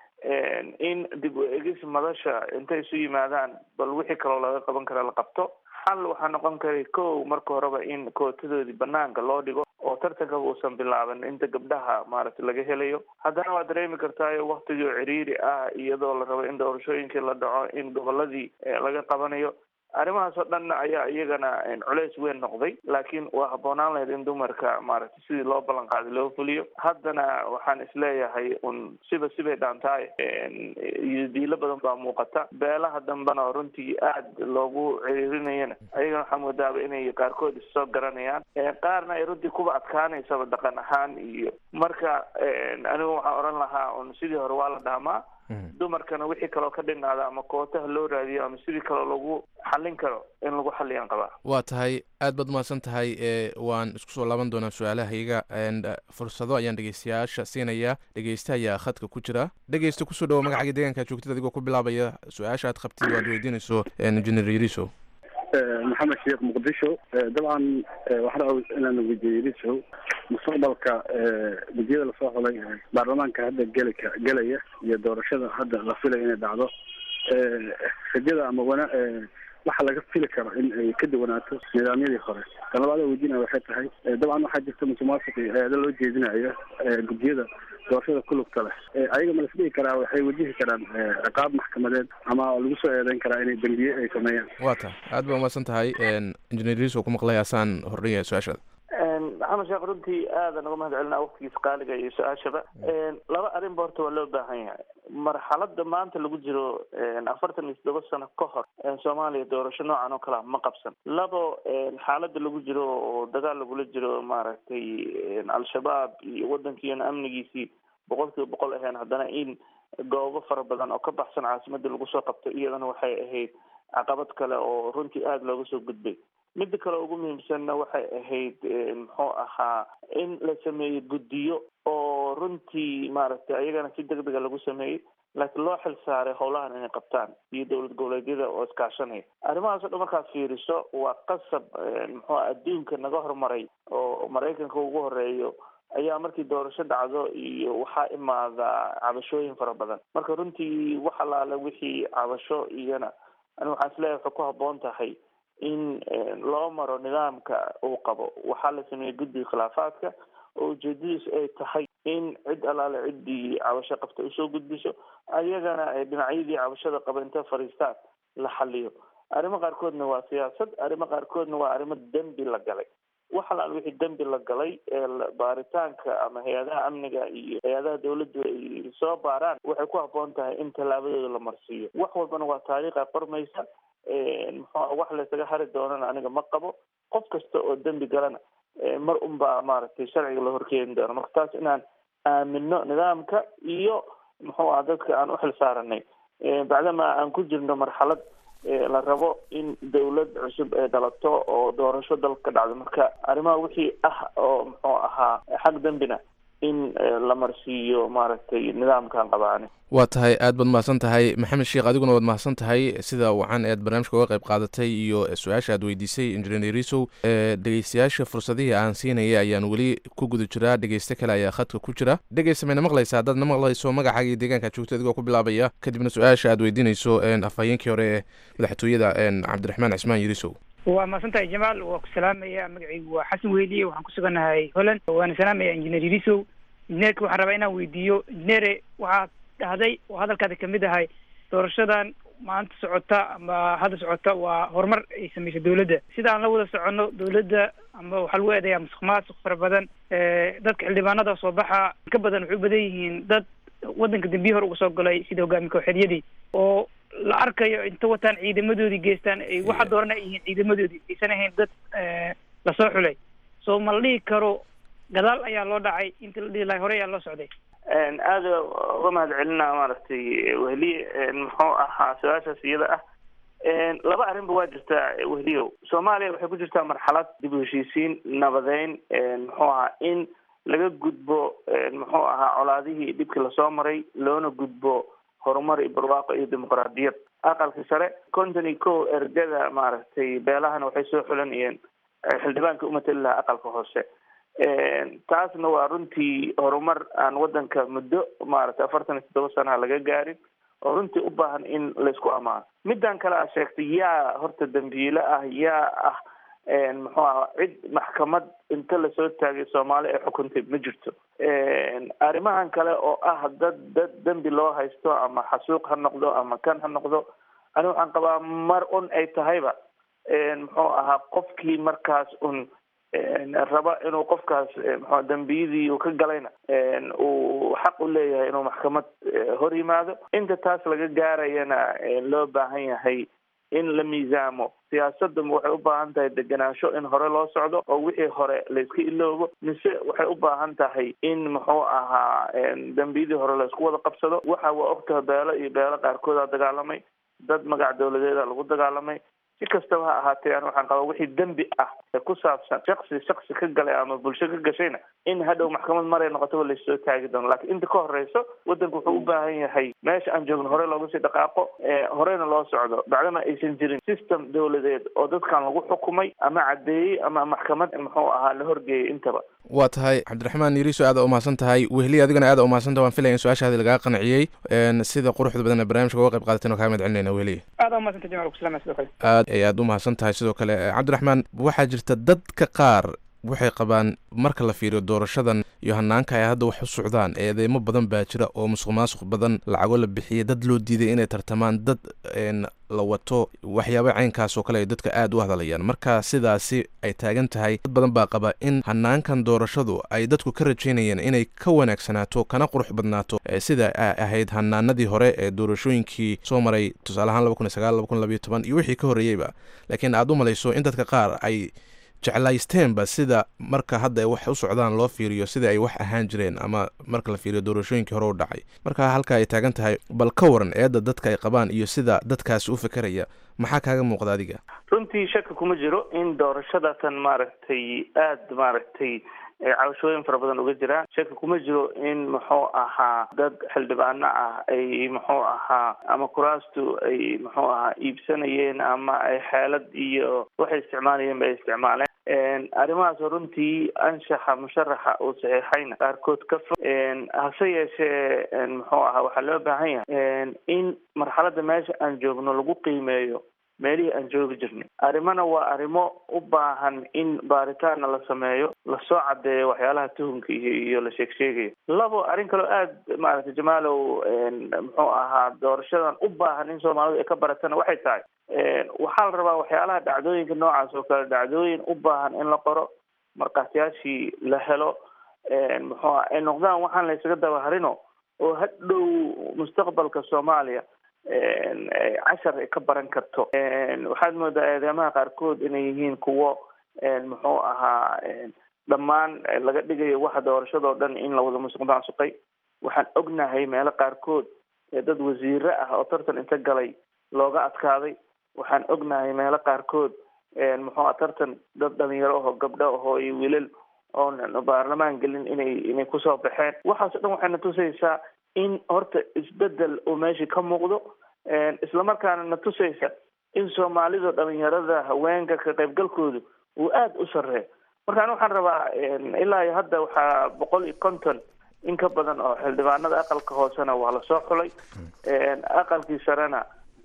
in dib u egis madasha intay isu yimaadaan bal wixii kaloo laga qaban kara la qabto xal waxaa noqon karay kow marka horeba in kootadoodii banaanka loo dhigo oo tartankaba uusan bilaaban inta gabdhaha maaragtay laga helayo haddana waa dareemi kartaayo waktigii oo ciriiri ah iyadoo la rabo in doorashooyinkii la dhaco in goboladii laga qabanayo arrimahaas oo dhan ayaa iyagana culeys weyn noqday laakiin waa habboonaan lahayd in dumarka maaragtay sidii loo ballan qaaday loo fuliyo haddana waxaan isleeyahay un siba sibay dhaantaay iyo diilo badan baa muuqata beelaha dambena runtii aada loogu ciriirinayana ayagana waxaa moodaaba inay qaarkood issoo garanayaan qaarna ay runtii kuba adkaanaysaba dhaqan ahaan iyo marka anigu waxaan odhan lahaa un sidii hore waa la dhaamaa dumarkana wixii kaloo ka dhinaada ama kootaha loo raadiyo ama sidii kaloo lagu xallin karo in lagu xalliyaan qabaa waa tahay aad baad umahadsan tahay e waan isku soo laaban doonaa su-aalahayga fursado ayaan dhegeystayaasha siinayaa dhegeysta ayaa khadka ku jira dhegeysta kusoo dhawo magacaaga deegaanka joogtid adigoo ku bilaabaya su-aasha aad qabtid o aad weydiinayso engineer yariso maxamed sheekh muqdisho dabcan waxaan aws inaan weydiiyo yariso mustaqbalka gudiyada lasoo xulay baarlamaanka hadda gelika gelaya iyo doorashada hadda la filaya inay dhacdo rajada ama wana waxa laga fili karo in ay ka duwanaato nidaamyadii hore tan labaada weydiinaya waxay tahay dabcan waxaa jirta musuqmaasuq eeda loo jeedinayo gudiyada doorashada ku lugta leh ayaga ma lasdhihi karaa waxay wajihi karaan ciqaab maxkamadeed ama lagu soo eedeyn karaa inay dembiye ay sameeyaan waa ta aad baa umahadsan tahay engineer riso ku maqlay asaan hordhigaya su-aashaada maxamed sheekh runtii aada naga mahad celinaa waktigiisa qaaliga iyo su-aashaba laba arrinba horta waa loo baahan yahay marxalada maanta lagu jiro afartan iyo toddoba sano ka hor soomaaliya doorasho noocan oo kalea ma qabsan labo xaalada lagu jiro oo dagaal lagula jiro maaragtay al-shabaab iyo waddankiina amnigiisii boqol kiiba boqol ahayn haddana in goobo fara badan oo ka baxsan caasimadda lagu soo qabto iyadana waxay ahayd caqabad kale oo runtii aada looga soo gudbay midda kale ugu muhiimsanna waxay ahayd muxuu ahaa in la sameeyo guddiyo oo runtii maaragtay ayagana si deg dega lagu sameeyey laakiin loo xil saaray howlahan inay qabtaan iyo dowlad goboleedyada oo iskaashanaya arrimahaas o dhan markaad fiiriso waa qasab muxuu adduunka naga hormaray oo maraykanka ugu horeeyo ayaa markii doorasho dhacdo iyo waxaa imaada cabashooyin fara badan marka runtii wax alaale wixii cabasho iyana ani waxaan isleeyahay waxay ku habboon tahay in loo maro nidaamka uu qabo waxaa la sameeyey guddiga khilaafaadka oo ujeedadiisu ay tahay in cid alaale ciddii cabasho qabta usoo gudbiso ayagana ay dhinacyadii cabashada qaba inta fadhiistaan la xaliyo arrimo qaarkoodna waa siyaasad arrimo qaarkoodna waa arrimo dembi la galay wax alaal wixii dembi la galay ee baaritaanka ama hay-adaha amniga iyo hay-adaha dawladdu ay soo baaraan waxay ku habboon tahay in tallaabadooda la marsiiyo wax walbana waa taariikha qormaysa muxuu wax laysaga hari doonana aniga ma qabo qof kasta oo dembi galana mar unbaa maaragtay sharciga la horkeeni doono marka taas inaan aamino nidaamka iyo muxuu aha dadka aan uxil saaranay bacdama aan ku jirno marxalad la rabo in dawlad cusub ay dhalato oo doorasho dalka ka dhacdo marka arrimaha wixii ah oo muxuu ahaa xag dembina in la marsiiyo maaragtay nidaamkan qabaani waa tahay aad baad mahadsan tahay maxamed sheekh adiguna waad mahadsan tahay sida wacan ead barnaamijka uga qayb qaadatay iyo su-aasha aad weydiisay injineer risow dhegeystayaasha fursadihii aan siinaya ayaan weli ku guda jiraa dhegeyste kale ayaa khadka ku jira dhegeysta mayna maqlaysa haddaad na maqlayso magacaaga iyo deegaanka joogto adigoo ku bilaabaya kadibna su-aasha aad weydiinayso afhayeenkii hore ee madaxtooyada cabdiraxmaan cismaan yirisow waa mahadsantahay jamaal waa ku salaamaya magacaygu waa xasan weyliye waxaan ku suganahay holland waana salaamaya injineer yirisow injineerka waxaan rabaa inaan weydiiyo injineere waxaad dhahday oo hadalkaada kamid ahay doorashadan maanta socota ama hadda socota waa horumar ay sameysay dawladda sida aan la wada soconno dawladda ama waxaa lagu eedeeyaa musuq maasuq fara badan dadka xildhibaanada soo baxa ka badan waxay u badan yihiin dad waddanka dambiyi hore uga soo galay sida hogaami kooxeedyadii oo la arkayo inta wataan ciidamadoodii geestaan ay waxa dooran ay yihiin ciidamadoodii aysan ahayn dad lasoo xulay so ma la dhihi karo gadaal ayaa loo dhacay inta la dhihi lahay hore ayaa loo socday aada uga mahad celinaa maaragtay wehliye muxuu ahaa su-aashaas iyada ah laba arrinba waa jirtaa wehliyow soomaaliya waxay ku jirtaa marxalad dib u heshiisiin nabadeyn muxuu ahaa in laga gudbo muxuu ahaa colaadihii dhibkii lasoo maray loona gudbo horumar iyo barwaaqo iyo dimuqraadiyad aqalka sare konton iyo kow ergada maaragtay beelahana waxay soo xulanayeen xildhibaanka umatali lahaa aqalka hoose taasna waa runtii horumar aan waddanka muddo maaragtay afartan iyo toddoba sanaha laga gaarin oo runtii u baahan in laysku amaano middan kale a sheegtay yaa horta dambiile ah yaa ah muxuu aha cid maxkamad inta lasoo taagay soomaali ay xukuntay ma jirto arrimahan kale oo ah dad dad dembi loo haysto ama xasuuq ha noqdo ama kan ha noqdo ani waxaan qabaa mar un ay tahayba muxuu ahaa qofkii markaas un raba inuu qofkaas mxu dembiyadii uu ka galayna uu xaq u leeyahay inuu maxkamad hor yimaado inta taas laga gaarayana loo baahan yahay in la miisaamo siyaasadda waxay u baahan tahay degenaansho in hore loo socdo oo wixii hore layska iloobo mise waxay u baahan tahay in muxuu ahaa dembiyadii hore laysku wada qabsado waxa waa ogtaha beelo iyo beelo qaarkoodaa dagaalamay dad magac dawladeeda lagu dagaalamay si kastaba ha ahaatee an waxaan qabaa wixii dembi ah ee ku saabsan shaksi shaksi ka galay ama bulsho ka gashayna in hadhow maxkamad maray noqotaba laysoo taagi doono laakiin inta ka horeyso waddanku wuxuu u baahan yahay meesha aan joogno hore looga sii dhaqaaqo horeyna loo socdo bacdama aysan jirin system dawladeed oo dadkan lagu xukumay ama caddeeyey ama maxkamad muxuu ahaa la horgeeyay intaba waa tahay cabdiraxmaan yiriso aada umahadsan tahay wehli adigana aada umahadsan tahay waan filaya in su-aashaadi lagaa qanciyey sida quruxda badan ee barnamijka uga qayb qaadateen oo kaa mahad celinayna wehli aada umahadsanta jamal kusalama sidoo kale aad ay aada umahadsan tahay sidoo kale cabdiraxmaan waxaa jirta dadka qaar waxay qabaan marka la fiiriyo doorashadan iyo hanaanka ay hadda wax u socdaan eedeymo badan baa jira oo musuq maasuq badan lacago la bixiyay dad loo diiday inay tartamaan dad la wato waxyaaba caynkaas oo kale ay dadka aada u hadlayaan marka sidaasi ay taagan tahay dad badan baa qaba in hanaankan doorashadu ay dadku ka rajaynayeen inay ka wanaagsanaato kana qurux badnaato sida ahayd hanaanadii hore ee doorashooyinkii soo maray tusaale ahaan laba kun iyo sagaal laba kun labayo toban iyo wixii ka horreeyeyba laakiin aada u malayso in dadka qaar ay jeclaysteenba sida marka hadda ay wax u socdaan loo fiiriyo sida ay wax ahaan jireen ama marka la fiiriyo doorashooyinkii hore u dhacay marka halka ay taagan tahay bal ka waran eedda dadka ay qabaan iyo sida dadkaasi u fekeraya maxaa kaaga muuqda adiga runtii shaki kuma jiro in doorashadatan maaragtay aada maaragtay cabashooyin fara badan uga jiraan shaki kuma jiro in muxuu ahaa dad xildhibaano ah ay muxuu ahaa ama kuraastu ay muxuu ahaa iibsanayeen ama ay xeelad iyo waxay isticmaalayeen ba ay isticmaaleen arrimahaas runtii anshaxa musharaxa uu saxiixayna qaarkood ka fog hase yeeshee muxuu ahaa waxaa loo baahan yahay in marxaladda meesha aan joogno lagu qiimeeyo meelihii aan joogi jirnay arrimana waa arrimo u baahan in baaritaana la sameeyo lasoo caddeeyo waxyaalaha tuhunka iyo iyo la sheeg sheegayo labo arrin kaloo aada maaragtay jamaalow muxuu ahaa doorashadan u baahan in soomaalidu ay ka baratana waxay tahay waxaa la rabaa waxyaalaha dhacdooyinka noocaas oo kale dhacdooyin u baahan in la qoro markaasyaashii la helo muxuu ay noqdaan waxaan la ysaga dabaharino oo hadhow mustaqbalka soomaaliya cashar ay ka baran karto waxaad moodaa eedeymaha qaarkood inay yihiin kuwo muxuu ahaa dhammaan laga dhigayo waxa doorashadoo dhan in la wada musuq maasuqay waxaan ognahay meelo qaarkood dad wasiire ah oo tartan inta galay looga adkaaday waxaan ognahay meelo qaarkood muxuu ah tartan dad dhalinyaro aho gabdho ahoo iyo wiilal oon baarlamaan gelin inay inay kusoo baxeen waxaas o dhan waxay na tusaysaa in horta isbedel uu meeshii ka muuqdo islamarkaana na tusaysa in soomaalida dhalinyarada haweenka ka qaybgalkoodu uu aada u sareeyo markaan waxaan rabaa ilaa iyo hadda waxaa boqol iyo konton in ka badan oo xildhibaanada aqalka hoosena waa lasoo xulay aqalkii sarena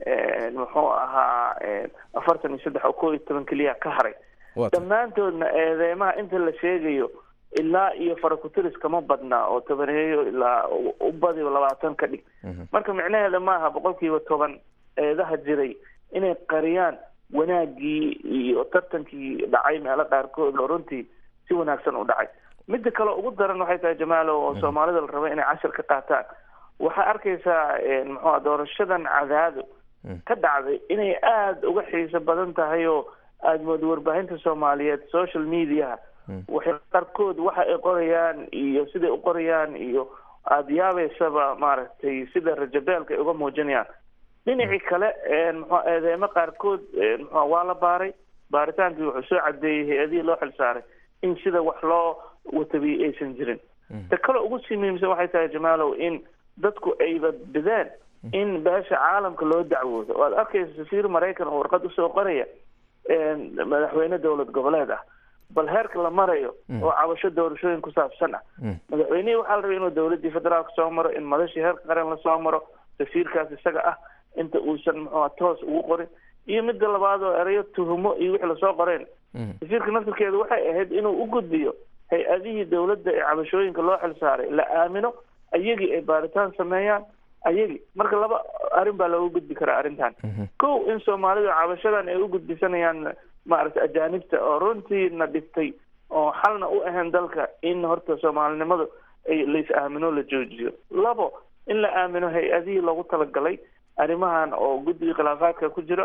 muxuu ahaa afartan iyo saddex oo koo iyo toban keliya ka haray dhammaantoodna eedeymaha inta la sheegayo ilaa iyo farakutiris kama badna oo tobaneeyo ilaa u badiba labaatan ka dhig marka micnaheeda maaha boqol kiiba toban eedaha jiray inay qariyaan wanaagii iyo tartankii dhacay meelo qaarkood oo runtii si wanaagsan u dhacay midda kale ugu daran waxay tahay jamaalo oo soomaalida la raba inay cashar ka qaataan waxaa arkaysaa muxua doorashadan cadaado ka dhacday inay aada uga xiiso badan tahay oo aada mooda warbaahinta soomaaliyeed social mediaha waxay qaarkood waxa ay qorayaan iyo siday u qorayaan iyo aada yaabeysaba maaragtay sida rajabeelka ay uga muujinayaan dhinacii kale muxua eedeemo qaarkood muxua waa la baaray baaritaankii wuxuu soo cadeeyey hay-adihii loo xil saaray in sida wax loo watabiyey aysan jirin ta kale ugu sii muhiimsan waxay tahay jamaalow in dadku ayba bideen in beesha caalamka loo dacwoodo o aad arkaysa safiir maraykan oo warqad usoo qoraya madaxweyne dowlad goboleed ah bal heerka la marayo oo cabasho doorashooyin ku saabsan ah madaxweynihii waxaa la rabay inuu dowladii federaalka soo maro in madashii heerka qaran lasoo maro safiirkaas isaga ah inta uusan muxua toos ugu qorin iyo midda labaad oo erayo tuhumo iyo wixii lasoo qoreen safiirka naftirkeeda waxay ahayd inuu u gudbiyo hay-adihii dowladda ee cabashooyinka loo xil saaray la aamino ayagii ay baaritaan sameeyaan ayagii marka laba arrin baa looga gudbi karaa arrintan kow in soomaalida cabashadan ay u gudbisanayaan maaragtay ajaanibta oo runtiina dhibtay oo xalna u ahayn dalka in horta soomaalinimadu ay lais aamino la joojiyo labo in la aamino hay-adihii loogu talagalay arrimahan oo guddiga khilaafaadka ku jira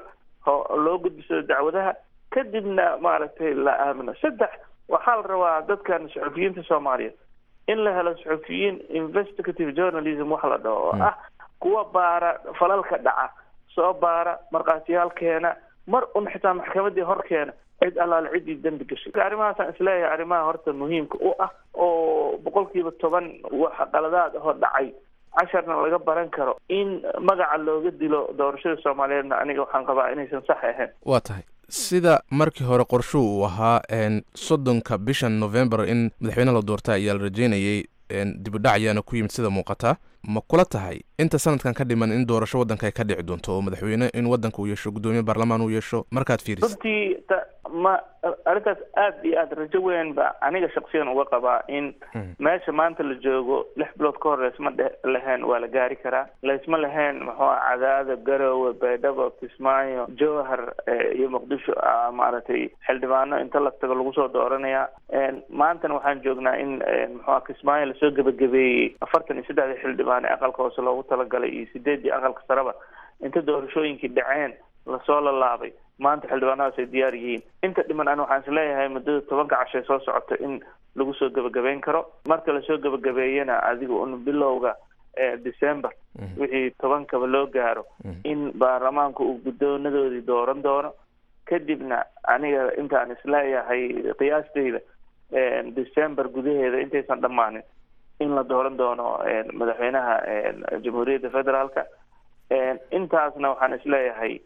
loo gudbisado dacwadaha kadibna maaragtay la aamino saddex waxaa la rabaa dadkan suxufiyiinta soomaaliyeed in la helo suxufiyiin investigative journalism wax la dhaho oo ah kuwa baara falalka dhaca soo baara markhaatiyaal keena mar un xitaa maxkamadii hor keena cid allaale ciddii dembi gashay arrimahaasaan isleeyahay arrimaha horta muhiimka u ah oo boqol kiiba toban waxa qaladaad ahoo dhacay casharna laga baran karo in magaca looga dilo doorashada soomaaliyeedna aniga waxaan qabaa inaysan sax ahayn waa tahay sida markii hore qorshuhu uu ahaa soddonka bishan november in madaxweyne la doorta ayaa la rajeynayay dibudhac ayaana ku yimid sida muuqata ma kula tahay inta sanadkan ka dhiman in doorasho waddanka ay ka dhici doonto oo madaxweyne in waddanka uu yeesho guddoomiye baarlamaan uu yeesho markaad fiiriso runtii ma arrintaas aad iyo aad rajo weyn ba aniga shaksiyan uga qabaa in meesha maanta la joogo lix bilood ka hor laysma dhe lahayn waa la gaari karaa laysma lahayn muxuu cadaado garowe baydhabo kismaayo jowhar iyo muqdisho maaragtay xildhibaano inta la tago lagu soo dooranaya maantana waxaan joognaa in muxua kismaayo lasoo gebagabeeyey afartan iyo saddexdii xildhibaan ee aqalka hoose loogu talagalay iyo sideeddii aqalka sareba inta doorashooyinkii dhaceen lasoo lalaabay maanta xildhibaanadaas ay diyaar yihiin inta dhiman an waxaan isleeyahay muddada tobanka cashay soo socota in lagu soo gebagabeyn karo marka lasoo gebagabeeyana adiga un bilowga december wixii tobankaba loo gaaro in baarlamaanku uu guddoonadoodii dooran doono kadibna aniga intaan isleeyahay qiyaastayda december gudaheeda intaysan dhammaanin in la dooran doono madaxweynaha jamhuuriyadda federaalka intaasna waxaan isleeyahay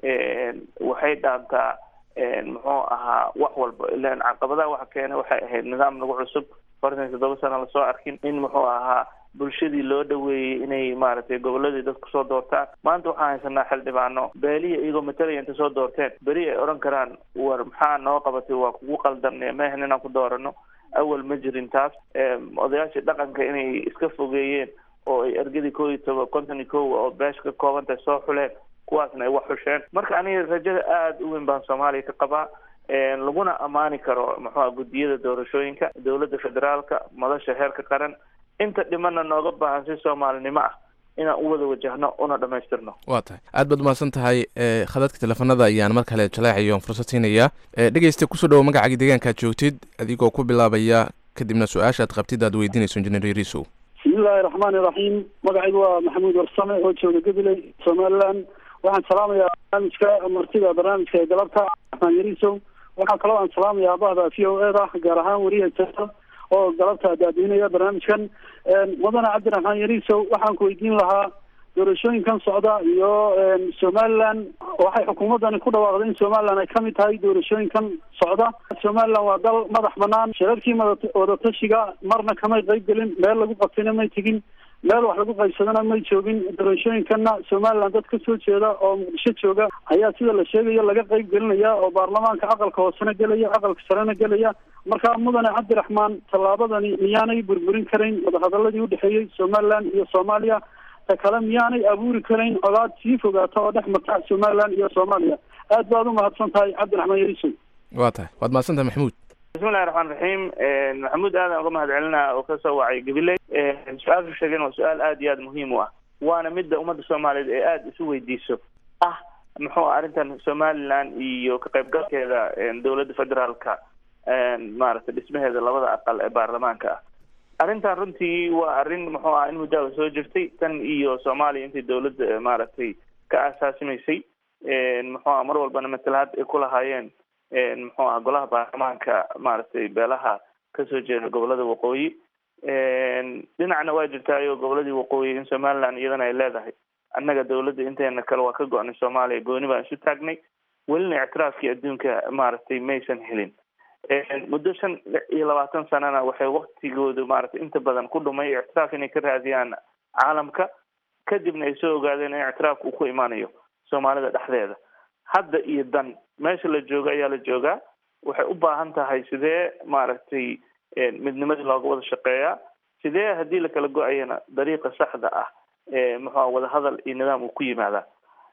waxay dhaantaa muxuu ahaa wax walba ilan caqabadaha waxa keena waxay ahayd nidaam nagu cusub afartan iyo toddoba sana lasoo arkin in muxuu ahaa bulshadii loo dhaweeyey inay maaragtay goboladii dadku soo doortaan maanta waxaan haysanaa xildhibaano beelihi iyagoo matalaya inta soo doorteen beri ay odhan karaan war maxaa noo qabatay waa kugu qaldan mehan inaan ku doorano awal ma jirin taas odayaashii dhaqanka inay iska fogeeyeen oo ay ergadii kow iyo toba konton iyo kow oo beesha ka kooban tahay soo xuleen kuwaasna ay wax xusheen marka aniga rajada aada u weyn baan soomaaliya ka qabaa laguna ammaani karo muxuua guddiyada doorashooyinka dowladda federaalka madasha heerka qaran inta dhimana nooga baahan si soomaalinimo ah inaan u wada wajahno una dhamaystirno waa tahay aad baad umahadsan tahay khadadka teleefanada ayaan mar kale jaleecayo fursad siinayaa dhegeysta kusoo dhawo magacaaga deegaankaad joogtid adigoo ku bilaabaya kadibna su-aasha aad qabtid aad weydiinayso injineer yariisow bismillahi raxmaani raxiim magacaygu waa maxamuud warsame oo jooga gabiley somaliland waxaan salaamayaa barnaamijka martida barnaamijka ee galabta raxmaan yariisow waxaa kaloo aan salaamayaa bahda v o e da gaar ahaan weriya jaa oo galabta daadiinaya barnaamijkan mudane cabdiraxmaan yariisow waxaan ku weydiin lahaa doorashooyinkan socda iyo somaliland waxay xukuumaddani ku dhawaaqday in somaliland ay kamid tahay doorashooyinkan socda somaliland waa dal madax banaan shirarkii wadatashiga marna kamay qayb gelin meel lagu qabtayna may tegin meel wax lagu qaybsadana may joogin doorashooyinkanna somaliland dad kasoo jeeda oo muqdisho jooga ayaa sida la sheegayo laga qayb gelinaya oo baarlamaanka aqalka hoosena gelaya aqalka sarena gelaya marka mudane cabdiraxmaan tallaabadani miyaanay burburin karayn wadahadaladii udhexeeyey somaliland iyo soomaaliya ta kale miyaanay abuuri karayn colaad sii fogaata oo dhex marta somaliland iyo soomaaliya aad baad umahadsan tahay cabdiraxmaan yariisow waa tahay waad mahadsan tahay maxamuud bismillahi raxmaan raxiim maxamuud aadan uga mahad celinaa oo kasoo wacay gabiley su-aashu sheegeen waa su-aal aada iyo aada muhiim u ah waana midda ummadda soomaaliyeed ee aada isu weydiiso ah muxuu arrintan somaliland iyo ka qaybgalkeeda dowladda federaalka maaragtay dhismaheeda labada aqal ee baarlamaanka ah arrintan runtii waa arrin muxuu ah in muddaaba soo jirtay tan iyo soomaaliya intii dowladda maaragtay ka aasaasimaysay muxuu ah mar walbana matalaad ay ku lahaayeen muxuu ah golaha baarlamaanka maaragtay beelaha kasoo jeeda gobolada waqooyi dhinacna waa jirtaayo goboladii waqooyi in somaliland iyadana ay leedahay annaga dowladda inteena kale waa ka go-nay soomaaliya gooni baan isu taagnay welina ictiraafkii adduunka maaragtay maysan helin muddo shan iyo labaatan sanana waxay waktigoodu maaragtay inta badan ku dhumay ictiraaf inay ka raadiyaan caalamka kadibna ay soo ogaadeen in ictiraafka uu ku imaanayo soomaalida dhexdeeda hadda iyo dan meesha la joogo ayaa la joogaa waxay u baahan tahay sidee maaragtay midnimadii looga wada shaqeeyaa sidee haddii lakala go-ayana dariiqa saxda ah muxua wadahadal iyo nidaam uu ku yimaadaa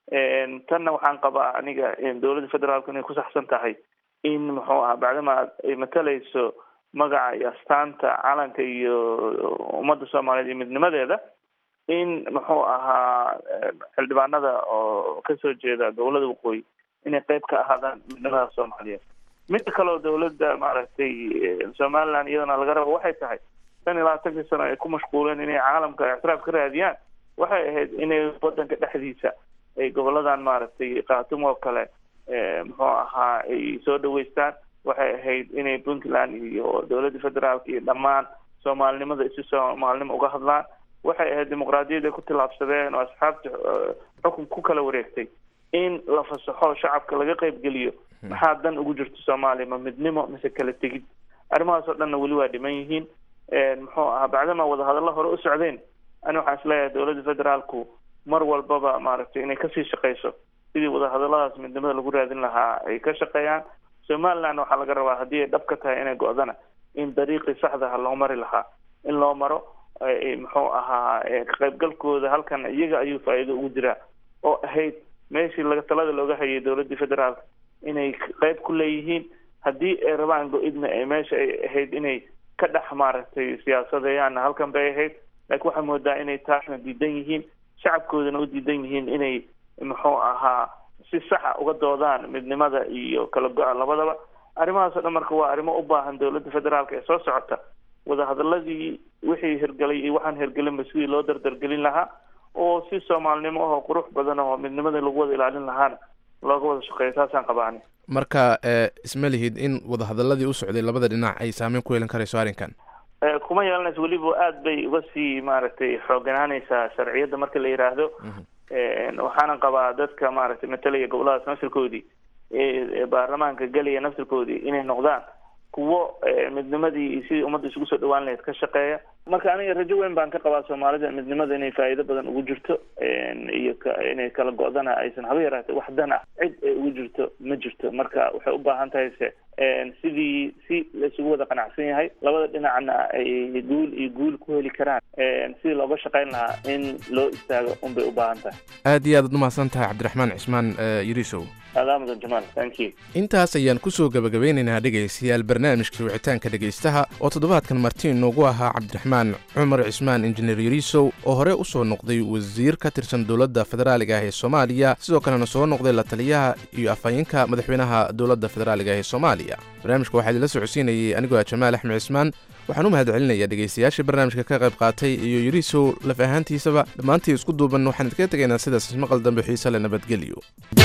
tanna waxaan qabaa aniga dowladda federaalku inay ku saxsan tahay in muxuu aha bacdama ay matalayso magaca iyo astaanta calanka iyo ummadda soomaaliyeed iyo midnimadeeda in muxuu ahaa xildhibaanada oo kasoo jeeda gobolada waqooyi inay qeyb ka ahaadaan midnimada soomaaliyeed midda kaleo dawladda maaragtay somaliland iyadana laga rabo waxay tahay tan iyo labaatankii sano ay ku mashquuleen inay caalamka ictiraaf ka raadiyaan waxay ahayd inay wadanka dhexdiisa ay goboladan maaragtay khatum oo kale muxuu ahaa ay soo dhaweystaan waxay ahayd inay puntland iyo dowladda federaalka iyo dhammaan soomaalinimada isi soomaalinimo uga hadlaan waxay ahayd dimuqraadiyadda ku tillaabsadeen oo asxaabta xukun ku kala wareegtay in la fasaxo shacabka laga qeybgeliyo maxaa dan ugu jirto soomaaliya ma midnimo mise kala tegid arrimahaas oo dhanna weli waa dhiman yihiin muxuu ahaa bacdama wadahadallo hore u socdeen ani waxaan isleeyahay dowladda federaalku mar walbaba maaragtay inay kasii shaqeyso sidii wadahadalladaas midnimada lagu raadin lahaa ay ka shaqeeyaan somaliland waxaa laga rabaa haddii ay dhab ka tahay inay go-dana in dariiqii saxdaha loo mari lahaa in loo maro muxuu ahaa ka qaybgalkooda halkan iyaga ayuu faa'iido ugu jiraa oo ahayd meeshii laga talada looga hayay dowladdii federaalka inay qeyb ku leeyihiin haddii ay rabaan go-idna ay meesha ay ahayd inay ka dhex maaragtay siyaasadeeyaanna halkan bay ahayd laakiin waxaa moodaa inay taasna diidan yihiin shacabkoodana u diidan yihiin inay muxuu ahaa si saxa uga doodaan midnimada iyo kala go-a labadaba arrimahaas o dhan marka waa arrimo u baahan dowladda federaalka ee soo socota wadahadaladii wixii hirgelay iyo waxaan hirgelinba sidii loo dardargelin lahaa oo si soomaalinimo ahoo qurux badan oo midnimada lagu wada ilaalin lahaana looga wada shaqeeyo taasaan qabaani marka isma lihid in wadahadaladii u socday labada dhinac ay saameyn ku yeelan karayso arrinkan kuma yeelanayso weliba aada bay uga sii maaragtay xooganaanaysaa sharciyadda marka la yidhaahdo waxaanan qabaa dadka maaragtay matalaya goboladaas nafsirkoodii ee baarlamaanka gelaya nafsirkoodii inay noqdaan kuwo midnimadii iyo sidii ummadda isugu soo dhawaan lahayd ka shaqeeya marka aniga rajo weyn baan ka qabaa soomaalida midnimada inay faa'iido badan ugu jirto iyo inay kala go-dana aysan haba yaraatay wax dan ah cid ay ugu jirto ma jirto marka waxay u baahan tahay se sidii si la isugu wada qanacsan yahay labada dhinacna ay guul iyo guul ku heli karaan sidii looga shaqeyn lahaa in loo istaago unbay u baahan tahay aad iyo aad ad umahadsan tahay cabdiraxmaan cismaan yirisow adaa mudan jamaal thank you intaas ayaan kusoo gabagabeynaynaa dhegaystayaal barnaamijka wicitaanka dhegaystaha oo toddobaadkan marti inoogu ahaa cabdiraxmaan cumar cismaan injineer yariisow oo hore u soo noqday wasiir ka tirsan dowladda federaaliga ah ee soomaaliya sidoo kalena soo noqday la taliyaha iyo afhayeenka madaxweynaha dowladda federaaliga ah ee soomaaliya barnaamijka waxaa idinla socodsiinayay anigoo ah jamaal axmed cismaan waxaan u mahad celinayaa dhegaystayaashii barnaamijka ka qayb qaatay iyo yariisow laf ahaantiisaba dhammaantii isku duuban waxaan idinkaga tegaynaa sidaas maqal dambe xiise le nabadgelyo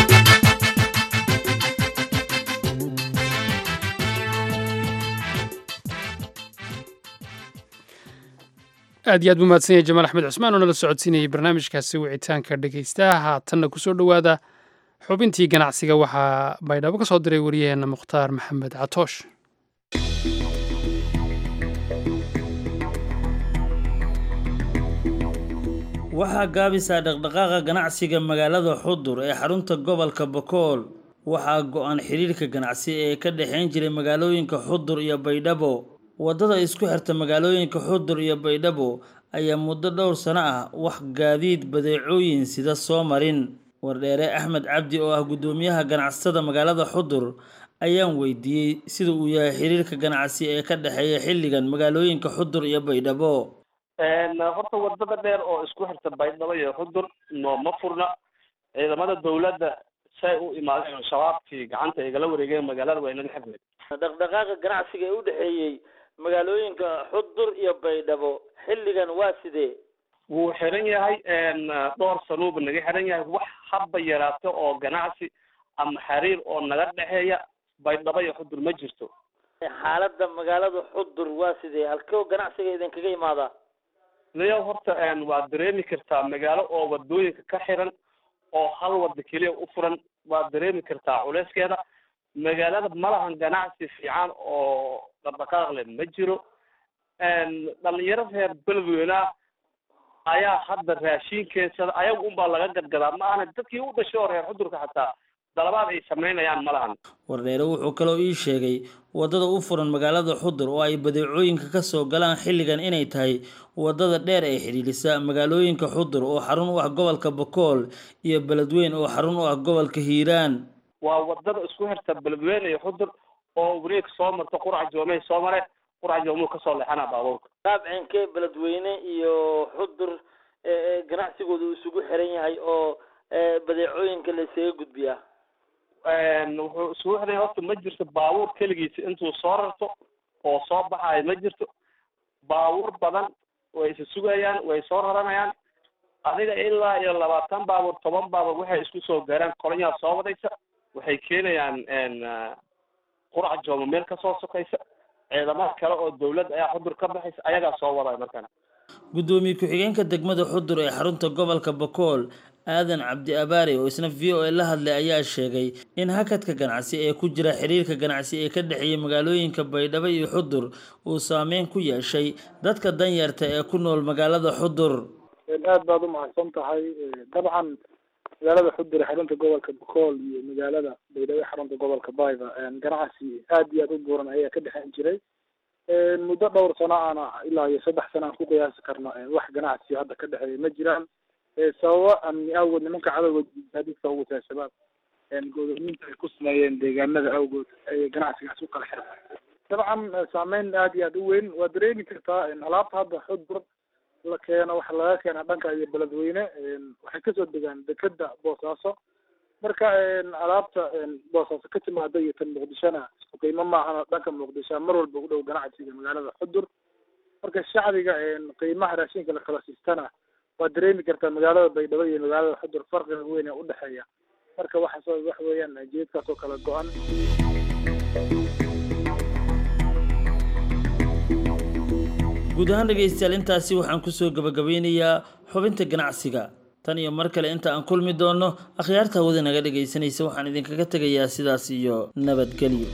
aad iyo aad buu mahadsan yahay jamaal axmed cusmaan oo nala socodsiinayay barnaamijkaasi wicitaanka dhegaystaha haatanna kusoo dhowaada xubintii ganacsiga waxaa baydhabo ka soo diray wariyaheenna mukhtaar maxamed catoosh waxaa gaabisaa dhaqdhaqaaqa ganacsiga magaalada xudur ee xarunta gobolka bokool waxaa go-an xiriirka ganacsi ee ka dhexayn jiray magaalooyinka xudur iyo baydhabo waddada isku xirta magaalooyinka xudur iyo baydhabo ayaa muddo dhowr sano ah wax gaadiid badeecooyin sida soo marin wardheere axmed cabdi oo ah guddoomiyaha ganacsatada magaalada xudur ayaan weydiiyey sida uu yahay xiriirka ganacsi ee ka dhexeeya xilligan magaalooyinka xudur iyo baydhabo horta wadada dheer oo isku xirta baydhabo iyo xudur nooma furna ciidamada dawladda say u imaadeen oo shabaabkii gacanta igala wareegeen magaalada waa inaga xirnay dhaqdhaqaaqa ganacsiga ee u dhexeeyey magaalooyinka xudur iyo baydhabo xilligan waa sidee wuu xiran yahay dhowr sanuuba naga xiran yahay wax haba yaraato oo ganacsi ama xiriir oo naga dhexeeya baydhabo iyo xudur ma jirto xaaladda magaalada xudur waa sidee halkoo ganacsiga idinkaga imaadaa niyo horta waad dareemi kartaa magaalo oo wadooyinka ka xiran oo hal wada keliya u furan waad dareemi kartaa culeyskeeda magaalada malahan ganacsi fiican oo dhaqdhaqaaq leh ma jiro dhalinyaro reer beledweyneah ayaa hadda raashin keensada ayaga unbaa laga gadgadaa ma ahna dadkii u dhashay oo reer xudurka xataa dalabaad ay samaynayaan malahan wardheere wuxuu kaloo ii sheegay waddada u furan magaalada xudur oo ay badeecooyinka ka soo galaan xilligan inay tahay waddada dheer ee xidhiidhisa magaalooyinka xudur oo xarun u ah gobolka bokool iyo beledweyn oo xarun u ah gobolka hiiraan waa wadada isku xirta beledweyne iyo xudur oo wareeg soo marta qurac joomey soo mare qurac joomuu kasoo leexana baabuurka qaabcinkee beledweyne iyo xudur ganacsigooda uu isugu xiran yahay oo badeecooyinka la isaga gudbiyaa wuxuu isugu xidhay horta ma jirto baabuur keligiisa intuu soo rarto oo soo baxaayo ma jirto baabuur badan way isa sugayaan way soo raranayaan adiga ilaa iyo labaatan baabuur toban baabuur waxay isku soo gaaraan kolonyaa soo wadaysa waxay keenayaan qurac jooma meel kasoo sokaysa ciidamada kale oo dawlad ayaa xudur ka baxaysa ayagaa soo wadaya markaan gudoomiye ku-xigeenka degmada xudur ee xarunta gobolka bakool aadan cabdi abaare oo isna v o a la hadlay ayaa sheegay in hakadka ganacsi ee ku jira xiriirka ganacsi ee ka dhexeeya magaalooyinka baydhabo iyo xudur uu saameyn ku yeeshay dadka danyarta ee ku nool magaalada xudur aad baad umahadsan tahay dabcan magaalada xudur ee xarunta gobolka bakool iyo magaalada baydhabo ee xarunta gobolka bayba ganacsi aad iyo aad u buuran ayaa ka dhexeyn jiray muddo dhowr sano aana ilaa iyo saddex sano aan ku qiyaasi karno wax ganacsi hadda ka dhexeeya ma jiraan sababo amni awgood nimanka cadowga gaadiidka ugu tahay shabaab goodoominta ay ku sameeyeen deegaanada awgood ay ganacsigaas u kala xirtay dabcan saameyn aad iyo aad u weyn waa dareemi kartaa alaabta hadda xudur la keeno waxa laga keena dhanka iyo beledweyne waxay kasoo degaan dekeda boosaaso marka alaabta boosaaso ka timaada iyo tan muqdishona isku qiimo maahana dhanka muqdisho mar walba u dhow ganacsiga magaalada xudur marka shacbiga qiimaha raashinka la kala siistana waa dareemi kartaa magaalada baydhabo iyo magaalada xudur farqiga weyn ee udhexeeya marka waxaas wax weeyaan jeedkaas oo kala go-an guud ahaan dhegaystayaal intaasi waxaan kusoo gabagabeynayaa xubinta ganacsiga tan iyo mar kale inta aan kulmi doonno akhyaarta hawada naga dhegaysanaysa waxaan idinkaga tegayaa sidaas iyo nabadgelyo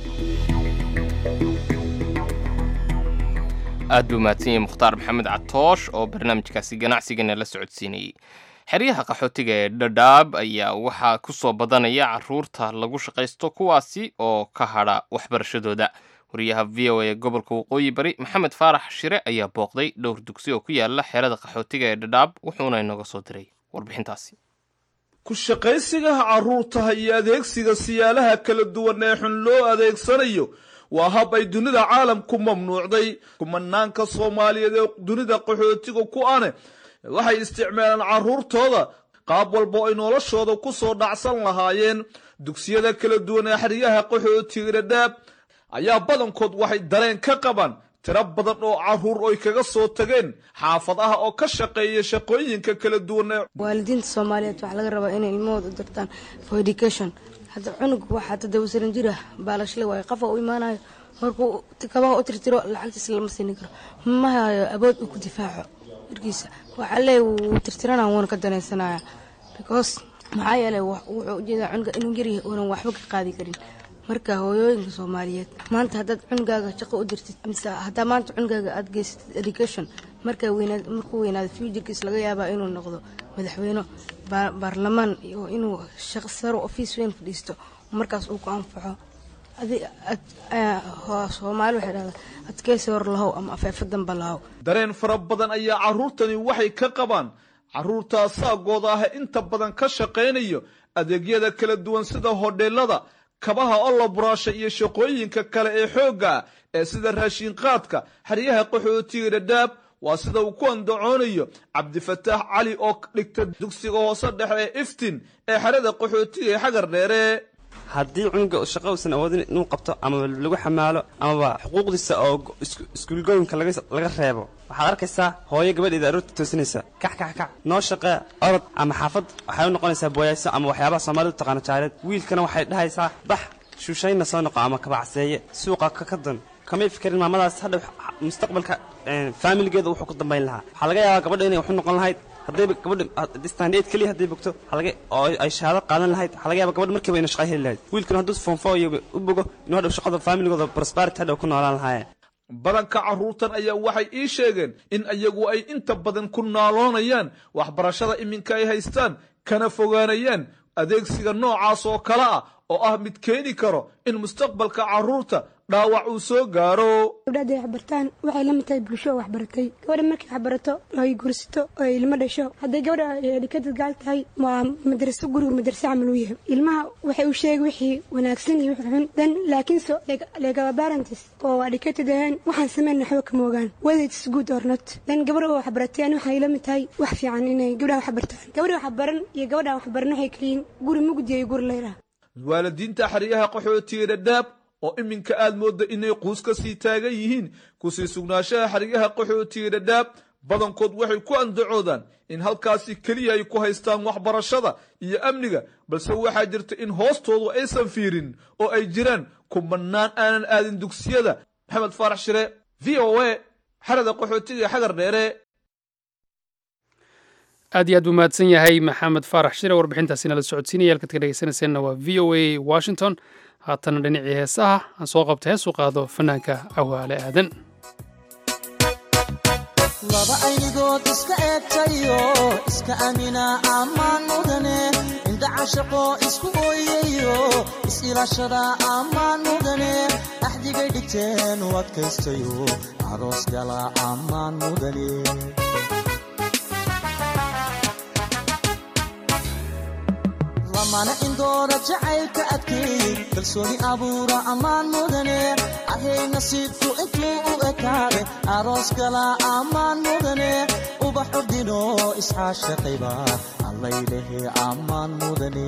aad buu mahadsan yahay mukhtaar maxamed catoosh oo barnaamijkaasi ganacsigana la socodsiinayey xeryaha qaxootiga ee dhadhaab ayaa waxaa ku soo badanaya caruurta lagu shaqaysto kuwaasi oo ka hadha waxbarashadooda wariyaha v o a gobolka waqooyi bari maxamed faarax shire ayaa booqday dhowr dugsi oo ku yaala xerada qaxootiga ee dhadhaab wuxuuna inooga soo diray warbixintaasi ku shaqaysigaha carruurtaha iyo adeegsiga siyaalaha kala duwan ee xun loo adeegsanayo waa hab ay dunida caalamku mamnuucday kumanaanka soomaaliyeed ee dunida qaxootiga ku ane waxay isticmaalaan carruurtooda qaab walba ay noloshooda ku soo dhacsan lahaayeen dugsiyada kala duwan ee xeryaha qaxootiga dhadhaab ayaa badankood waxay dareen ka qabaan tiro badan oo carruur oy kaga soo tageen xaafadaha oo ka shaqeeya shaqooyinka kala duwan ee waalidiinta soomaaliyeed waxaa laga rabaa inay ilmahooda u dirtaan for education hadda cunug waxaa toddoba sanan jir ah baalashle waayo qafa u imaanayo markuu kabaha u tirtiro lacagtiis lama siini karo ma hayo abood uu ku difaaco warkiisa waxaa leey wuu tirtirana wuuna ka danaysanaya because maxaa yeelay wuxuu ujeedaa cunuga inuu yaryahay uunan waxba ka qaadi karin marka hooyooyinka soomaaliyeed maanta haddaad cunugaaga shaqo u dirtid mise haddaa maanta cunugaaga aada geysatid education markaa weynaad markuu weynaado futurkiis laga yaabaa inuu noqdo madaxweyne baarlamaan iyo inuu shaqo saro ofiis weyn fadhiisto markaas uu ku anfaxo soomaali waxay dhahdaa adkeysi hor lahow ama afeefo damba lahow dareen fara badan ayaa carruurtani waxay ka qabaan carruurtaa saagooda ah inta badan ka shaqaynayo adeegyada kala duwan sida hodheelada kabaha oloburaasha iyo shaqooyinka kale ee xoogga ah ee sida raashinqaadka xeryaha qaxootiga dhadhaab waa sida uu ku andacoonayo cabdifataax cali oo dhigta dugsiga hoose dhexe ee iftin ee xerada qaxootiga ee xagar dheere haddii cunuga shaqo uusan awoodin inuu qabto amaba lagu xamaalo amaba xuquuqdiisa oo iskuulgooyinka laga reebo waxaad arkaysaa hooyo gabadheeda aroorta toosinaysa kac kac kac noo shaqee orod ama xaafad waxay u noqonaysaa booyayso ama waxyaabaha soomaalidu taqaano jaareed wiilkana waxay dhahaysaa bax shuushayna soo noqo ama kabacseeye suuqa ka don kamay fikerin maamadaas hadha mustaqbalka faamiligeeda wuxuu ku dambayn lahaa waxaa laga yaabaa gabadha inay waxu noqon lahayd haddayba gabadha standeed keliya hadday bogto oo ay shahaado qaadan lahayd waxaa laga yaba gabadha markiiba ina shaqa heli lahayd wiilkana hadduu foonfo iyo u bogo inuu hadhow shaqada faamiligooda prosperity hadhow ku noolaan lahaayeen badanka carruurtan ayaa waxay ii sheegeen in iyagu ay inta badan ku naaloonayaan waxbarashada iminka ay haystaan kana fogaanayaan adeegsiga noocaas oo kale ah oo ah mid keeni karo in mustaqbalka carruurta dhaawac uu soo gaaro gabdhaada ay waxbartaan waxay la mid tahay bulsho oo waxbaratay gabadha markay waxbarato oo ay gursato oo ay ilmo dhasho hadday gabadha edhikadad gaal tahay waa madraso guriga madraso camal u yahay ilmaha waxay u sheegay wixii wanaagsan iyo wixii xun dan laakiinse legaba barantis oo educated ahayn waxaan sameyn waxba kama ogaan whether it's good or not dan gabadha oo waxbaratay ani waxay la mid tahay wax fiican inay gabdhaha waxbartaan gabadha waxbaran iyo gabadha waxbaran waxay kaliyiin guri mugdi iyo guri leyra waalidiinta xeryaha qaxootiga dhadhaab oo iminka aad moodda inay quus ka sii taagan yihiin kusii sugnaanshaha xeryaha qaxootiga dhadhaab badankood waxay ku andacoodaan in halkaasi keliya ay ku haystaan waxbarashada iyo amniga balse waxaa jirta in hoostoodu aysan fiirin oo ay jiraan kumanaan aanan aadin dugsiyada maxamed faarax shire v o a xerada qaxootiga xagar dheere aad iyo aad buu mahadsan yahay maxamed faarax shire warbixintaasina la socodsiinaya halkaad ka dhegeysanayseena waa v o a washington haatana dhinacii heesaha aan soo qabta hees u qaado fanaanka cawaale aadan laba aynigood iska eegtayo iska amina ammaan mudane indhaca shaqo isku ooyayo is-ilaashada ammaan mudane axdigay dhigteen u adkaystayo aroos gala ammaan mudane lamana indoora jacaylka adkeey kalsooni abuura ammaan mudane ahay nasiibku intuu u ekaade aroos gala ammaan mudane ubax ordino isxaashaqayba allaylehe ammaan mudane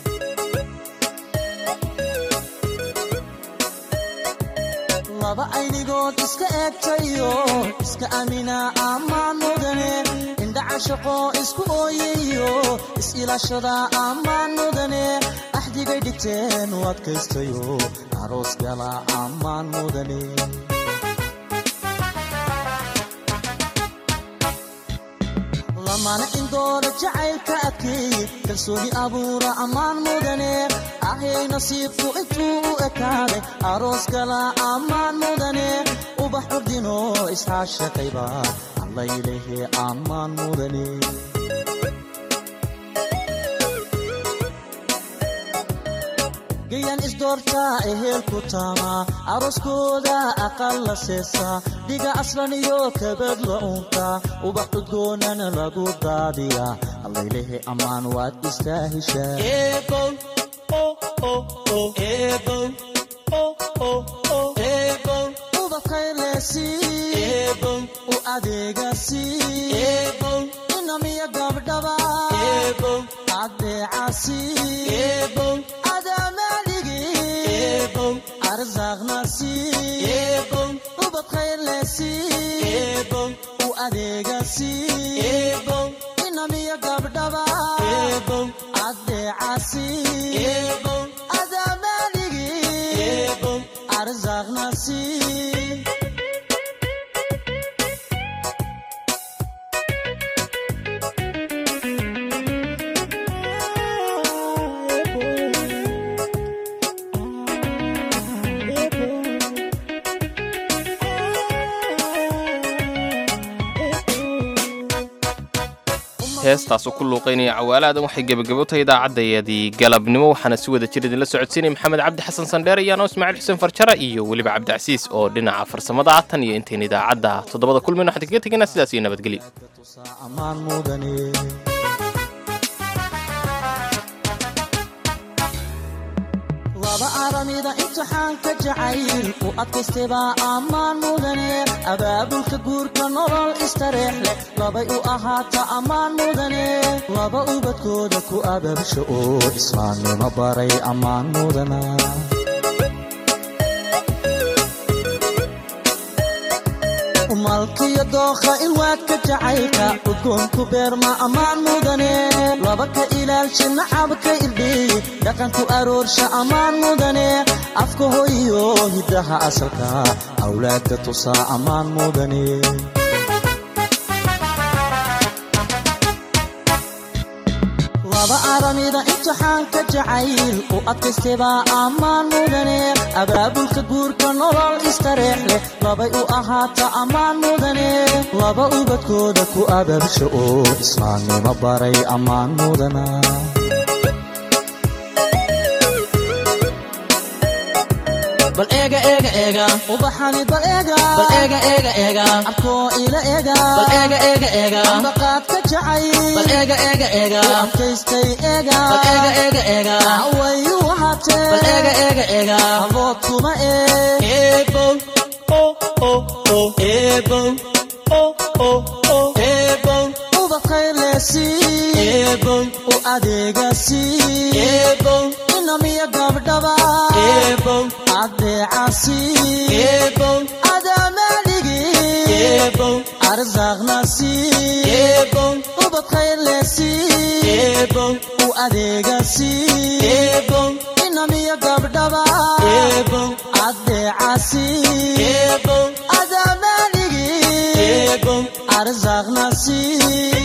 laba aynigood iska eegtayo iska amina ammaan mudane indhaca shaqo isku ooyayo is-ilaashada ammaan mudane axdigay dhigteen u adkaystayo aroos gala ammaan mudane lamana indoora jacaylka adkeeye kalsooni abuura ammaan mudane ahay nasiibku intuu u ekaaday aroos gala ammaan mudane ubax ordino isxaashaqayba allaylehe ammaan mudane gayan isdoortaa ehelku taama arooskooda aqal la seesa dhiga aslan iyo kabad la uunta ubax udgoonana lagu daadiya allaylehe ammaan waad istaahishaa ubakaylesi u adeegasi inamiya gabdhaba adeecasi arzaqnasi ubadkaylesi u adeegasi inamiya gabdhaba adeecasi adamaligi arzaqnasi heestaasoo ku luuqaynaya cawaalaadan waxay gebagabo tahay idaacaddaeedii galabnimo waxaana si wada jir idinla socodsiinaya maxamed cabdi xasan sandheer iyaano ismaaciil xuseen farjara iyo weliba cabdicasiis oo dhinaca farsamada ah tan iyo intayn idaacadda toddobada kulmin waxaan kaga tegaynaa sidaas iyo nabadgelyo ammaan mudane laba aramida imtixaanka jacayl u adkaystebaa ammaan mudane abaabulka guurka nolol istareex leh labay u ahaata ammaan mudane laba ubadkooda ku abaabsha oo islaamnimo baray ammaan mudana malkiyo dookha ilwaadka jacaylka udgoonku beerma ammaan mudane laba ka ilaalsha nacabka irdhiy dhaqanku aroorsha ammaan mudane afka hoyiyo hiddaha asalka awlaadka tusaa ammaan mudane laba aramida imtixaanka jacayl u adkaystebaa ammaan mudane abaabulka guurka nolol istareex leh labay u ahaata ammaan mudane laba ubadkooda ku abaabsha oo islaamnimo baray ammaan mudana bal eega eega eega ubaxani bal eega bal eega eega eega abkoo ila eega bal eega eega eega ambaqaad ka jacay bal eega eega eega adkaystay eega bal eega eega eega way u ahaatee bal eega eega eega abood kuma ee eebow o o o eebow o o o eebow ubadkaylesi eebow u adeegasi eebow inamiya gabdhaba eebow adeecasi eebow adaamadhigi eebow arsaaqnasi eebow ubadkaylesi eebow u adeegasi eebow inamiya gabdhaba eebow adeecasi eebow adaamadhigi eebow arsaaqnasi